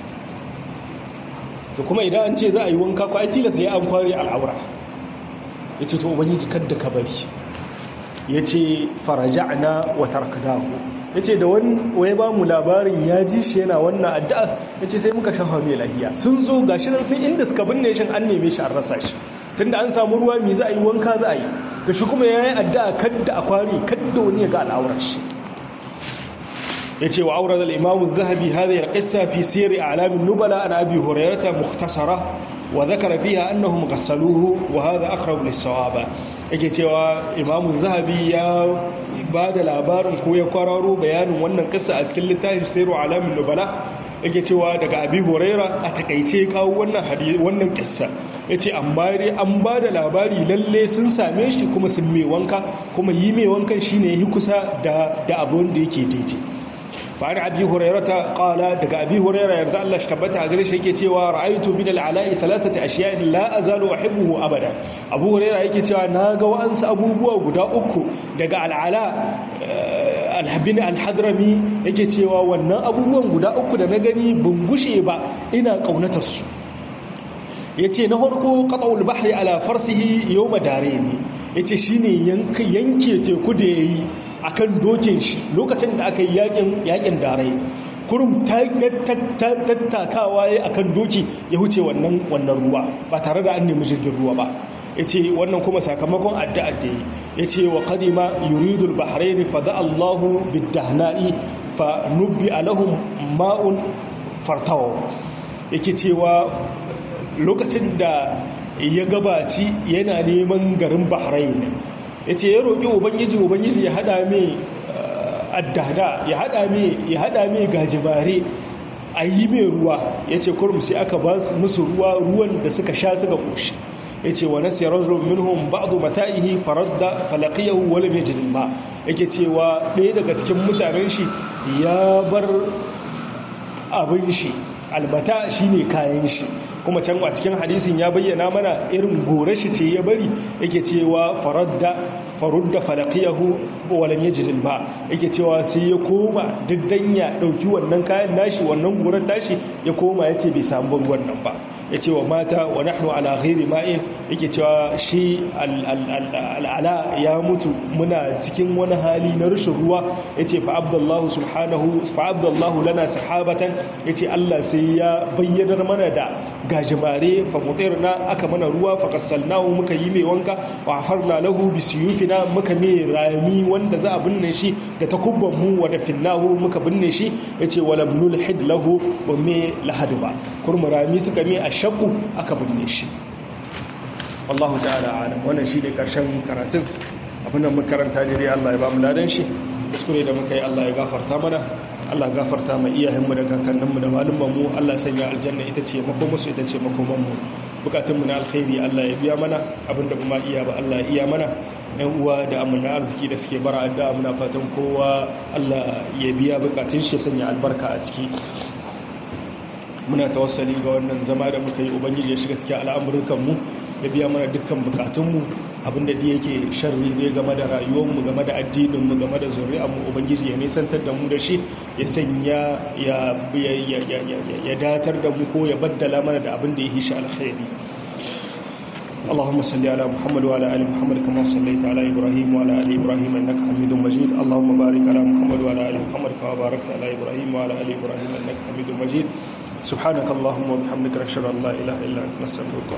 Speaker 1: to kuma idan an ce za a yi wanka ko ai tilasta ya an kware al'aura ya ce to ubangiji kadda ka bari ya ce faraja'na wa tarkanahu ya ce da wani ba mu labarin ya ji shi yana wannan addu'a ya ce sai muka shafa mai lahiya sun zo ga shi nan sun inda suka binne shi an neme shi an rasa shi tunda an samu ruwa mai za a yi wanka za a yi da shi kuma ya yi addu'a kadda a kwari kadda wani ya ga al'aurar shi ya ce wa aurar al'imamu zahabi hada ya ƙasa fi siri a alamin nubala an abi horayyarta muhtasara wa zakara fiha annahum ghassaluhu wa hadha aqrab lis-sawaba yake cewa imamu zahabi ya ba da labarin ko ya kwararo bayanin wannan kissa a cikin littafin siru alamin nubala yake cewa daga abi huraira a takaice kawo wannan hadisi wannan kissa yace amma dai an ba da labari lalle sun same shi kuma sun mai wanka kuma yi mai wankan shine yi kusa da da abun da yake daidai فعن أبي هريرة قال دق أبي هريرة يرضى الله اشتبت أقريش هيك تيوى رأيت من العلاء ثلاثة أشياء لا أزال أحبه أبدا أبو هريرة هيك تيوى ناقا وأنس أبو بوا قدا أكو دق العلاء alhabin alhadrami yake cewa wannan abubuwan guda uku da na gani ban gushe ba ina kaunatar su yace na farko qat'ul bahri ala farsihi yawma darayni yace shine yanke yanke teku da yayi akan dokin shi lokacin da aka yi yakin yakin darai kurum tattakawa ya akan doki ya huce wannan wannan ruwa ba tare da an nemi jirgin ruwa ba ya ce wannan kuma sakamakon addu'ar da yi ya ce wa kadima yuridul bahrain fa da allahu biddahna'i fa nubbi alahum ma'un fartawa yake cewa lokacin da ya gabaci yana neman garin bahrain ya ce ya roƙi ubangiji ubangiji ya haɗa mai addada ya hada mai ya hada mai gajimare a yi mai ruwa ya ce kurum sai aka ba musu ruwa ruwan da suka sha suka koshi ya ce wa nasi rajulun minhum ba'du mata'ihi faradda falaqiyahu wa lam yajid ma yake cewa ɗaya daga cikin mutanen shi ya bar abin shi albata shine kayan shi kuma can a cikin hadisin ya bayyana mana irin gore shi ce ya bari yake cewa faradda farudda falaqiyahu wa lam yajid ba yake cewa sai ya koma diddan ya dauki wannan kayan nashi wannan gorar tashi ya koma yace bai samu wannan ba yace wa mata wa nahnu ala ghairi ma'in yake cewa shi al'ala ya mutu muna cikin wani hali na rashin ruwa yace fa abdullahu subhanahu fa abdullahu lana sahabatan yace Allah sai ya bayyanar mana da gajimare fa mutirna aka mana ruwa fa kassalnahu muka yi mai wanka wa afarna lahu bi suyufina muka mai rami wanda za a binne shi da takubban mu wa dafinnahu muka binne shi yace wala nulhid lahu wa me lahad ba kurmu rami suka mai ashaqu aka binne shi wallahu ta'ala alam wannan shine karshen karatun abinda muka karanta ne Allah ya ba mu ladan shi kuskure da muka yi Allah ya gafarta mana Allah gafarta ma iyayenmu da kakanninmu da malumanmu Allah sanya aljanna ita ce makomansu ita ce makomanmu bukatunmu na alkhairi Allah ya biya mana abinda kuma iya ba Allah ya iya mana yan uwa da amina arziki da suke bara addu'a muna fatan kowa Allah ya biya bukatun shi sanya albarka a ciki muna tawassali ga wannan zama da muka yi ubangiji ya shiga cikin al'amurkanmu ya biya mana dukkan bukatunmu abinda da yake sharri ne game da rayuwarmu game da addininmu game da zuri'armu ubangiji ya nisantar da mu da shi ya sanya ya datar da mu ko ya baddala mana da abin da ya hishi alkhairi اللهم صل على محمد وعلى ال محمد كما صليت على ابراهيم وعلى ال ابراهيم انك حميد مجيد اللهم بارك على محمد وعلى ال محمد كما باركت على ابراهيم وعلى ال ابراهيم انك حميد مجيد سبحانك اللهم وبحمدك نشهد ان لا اله الا انت نستغفرك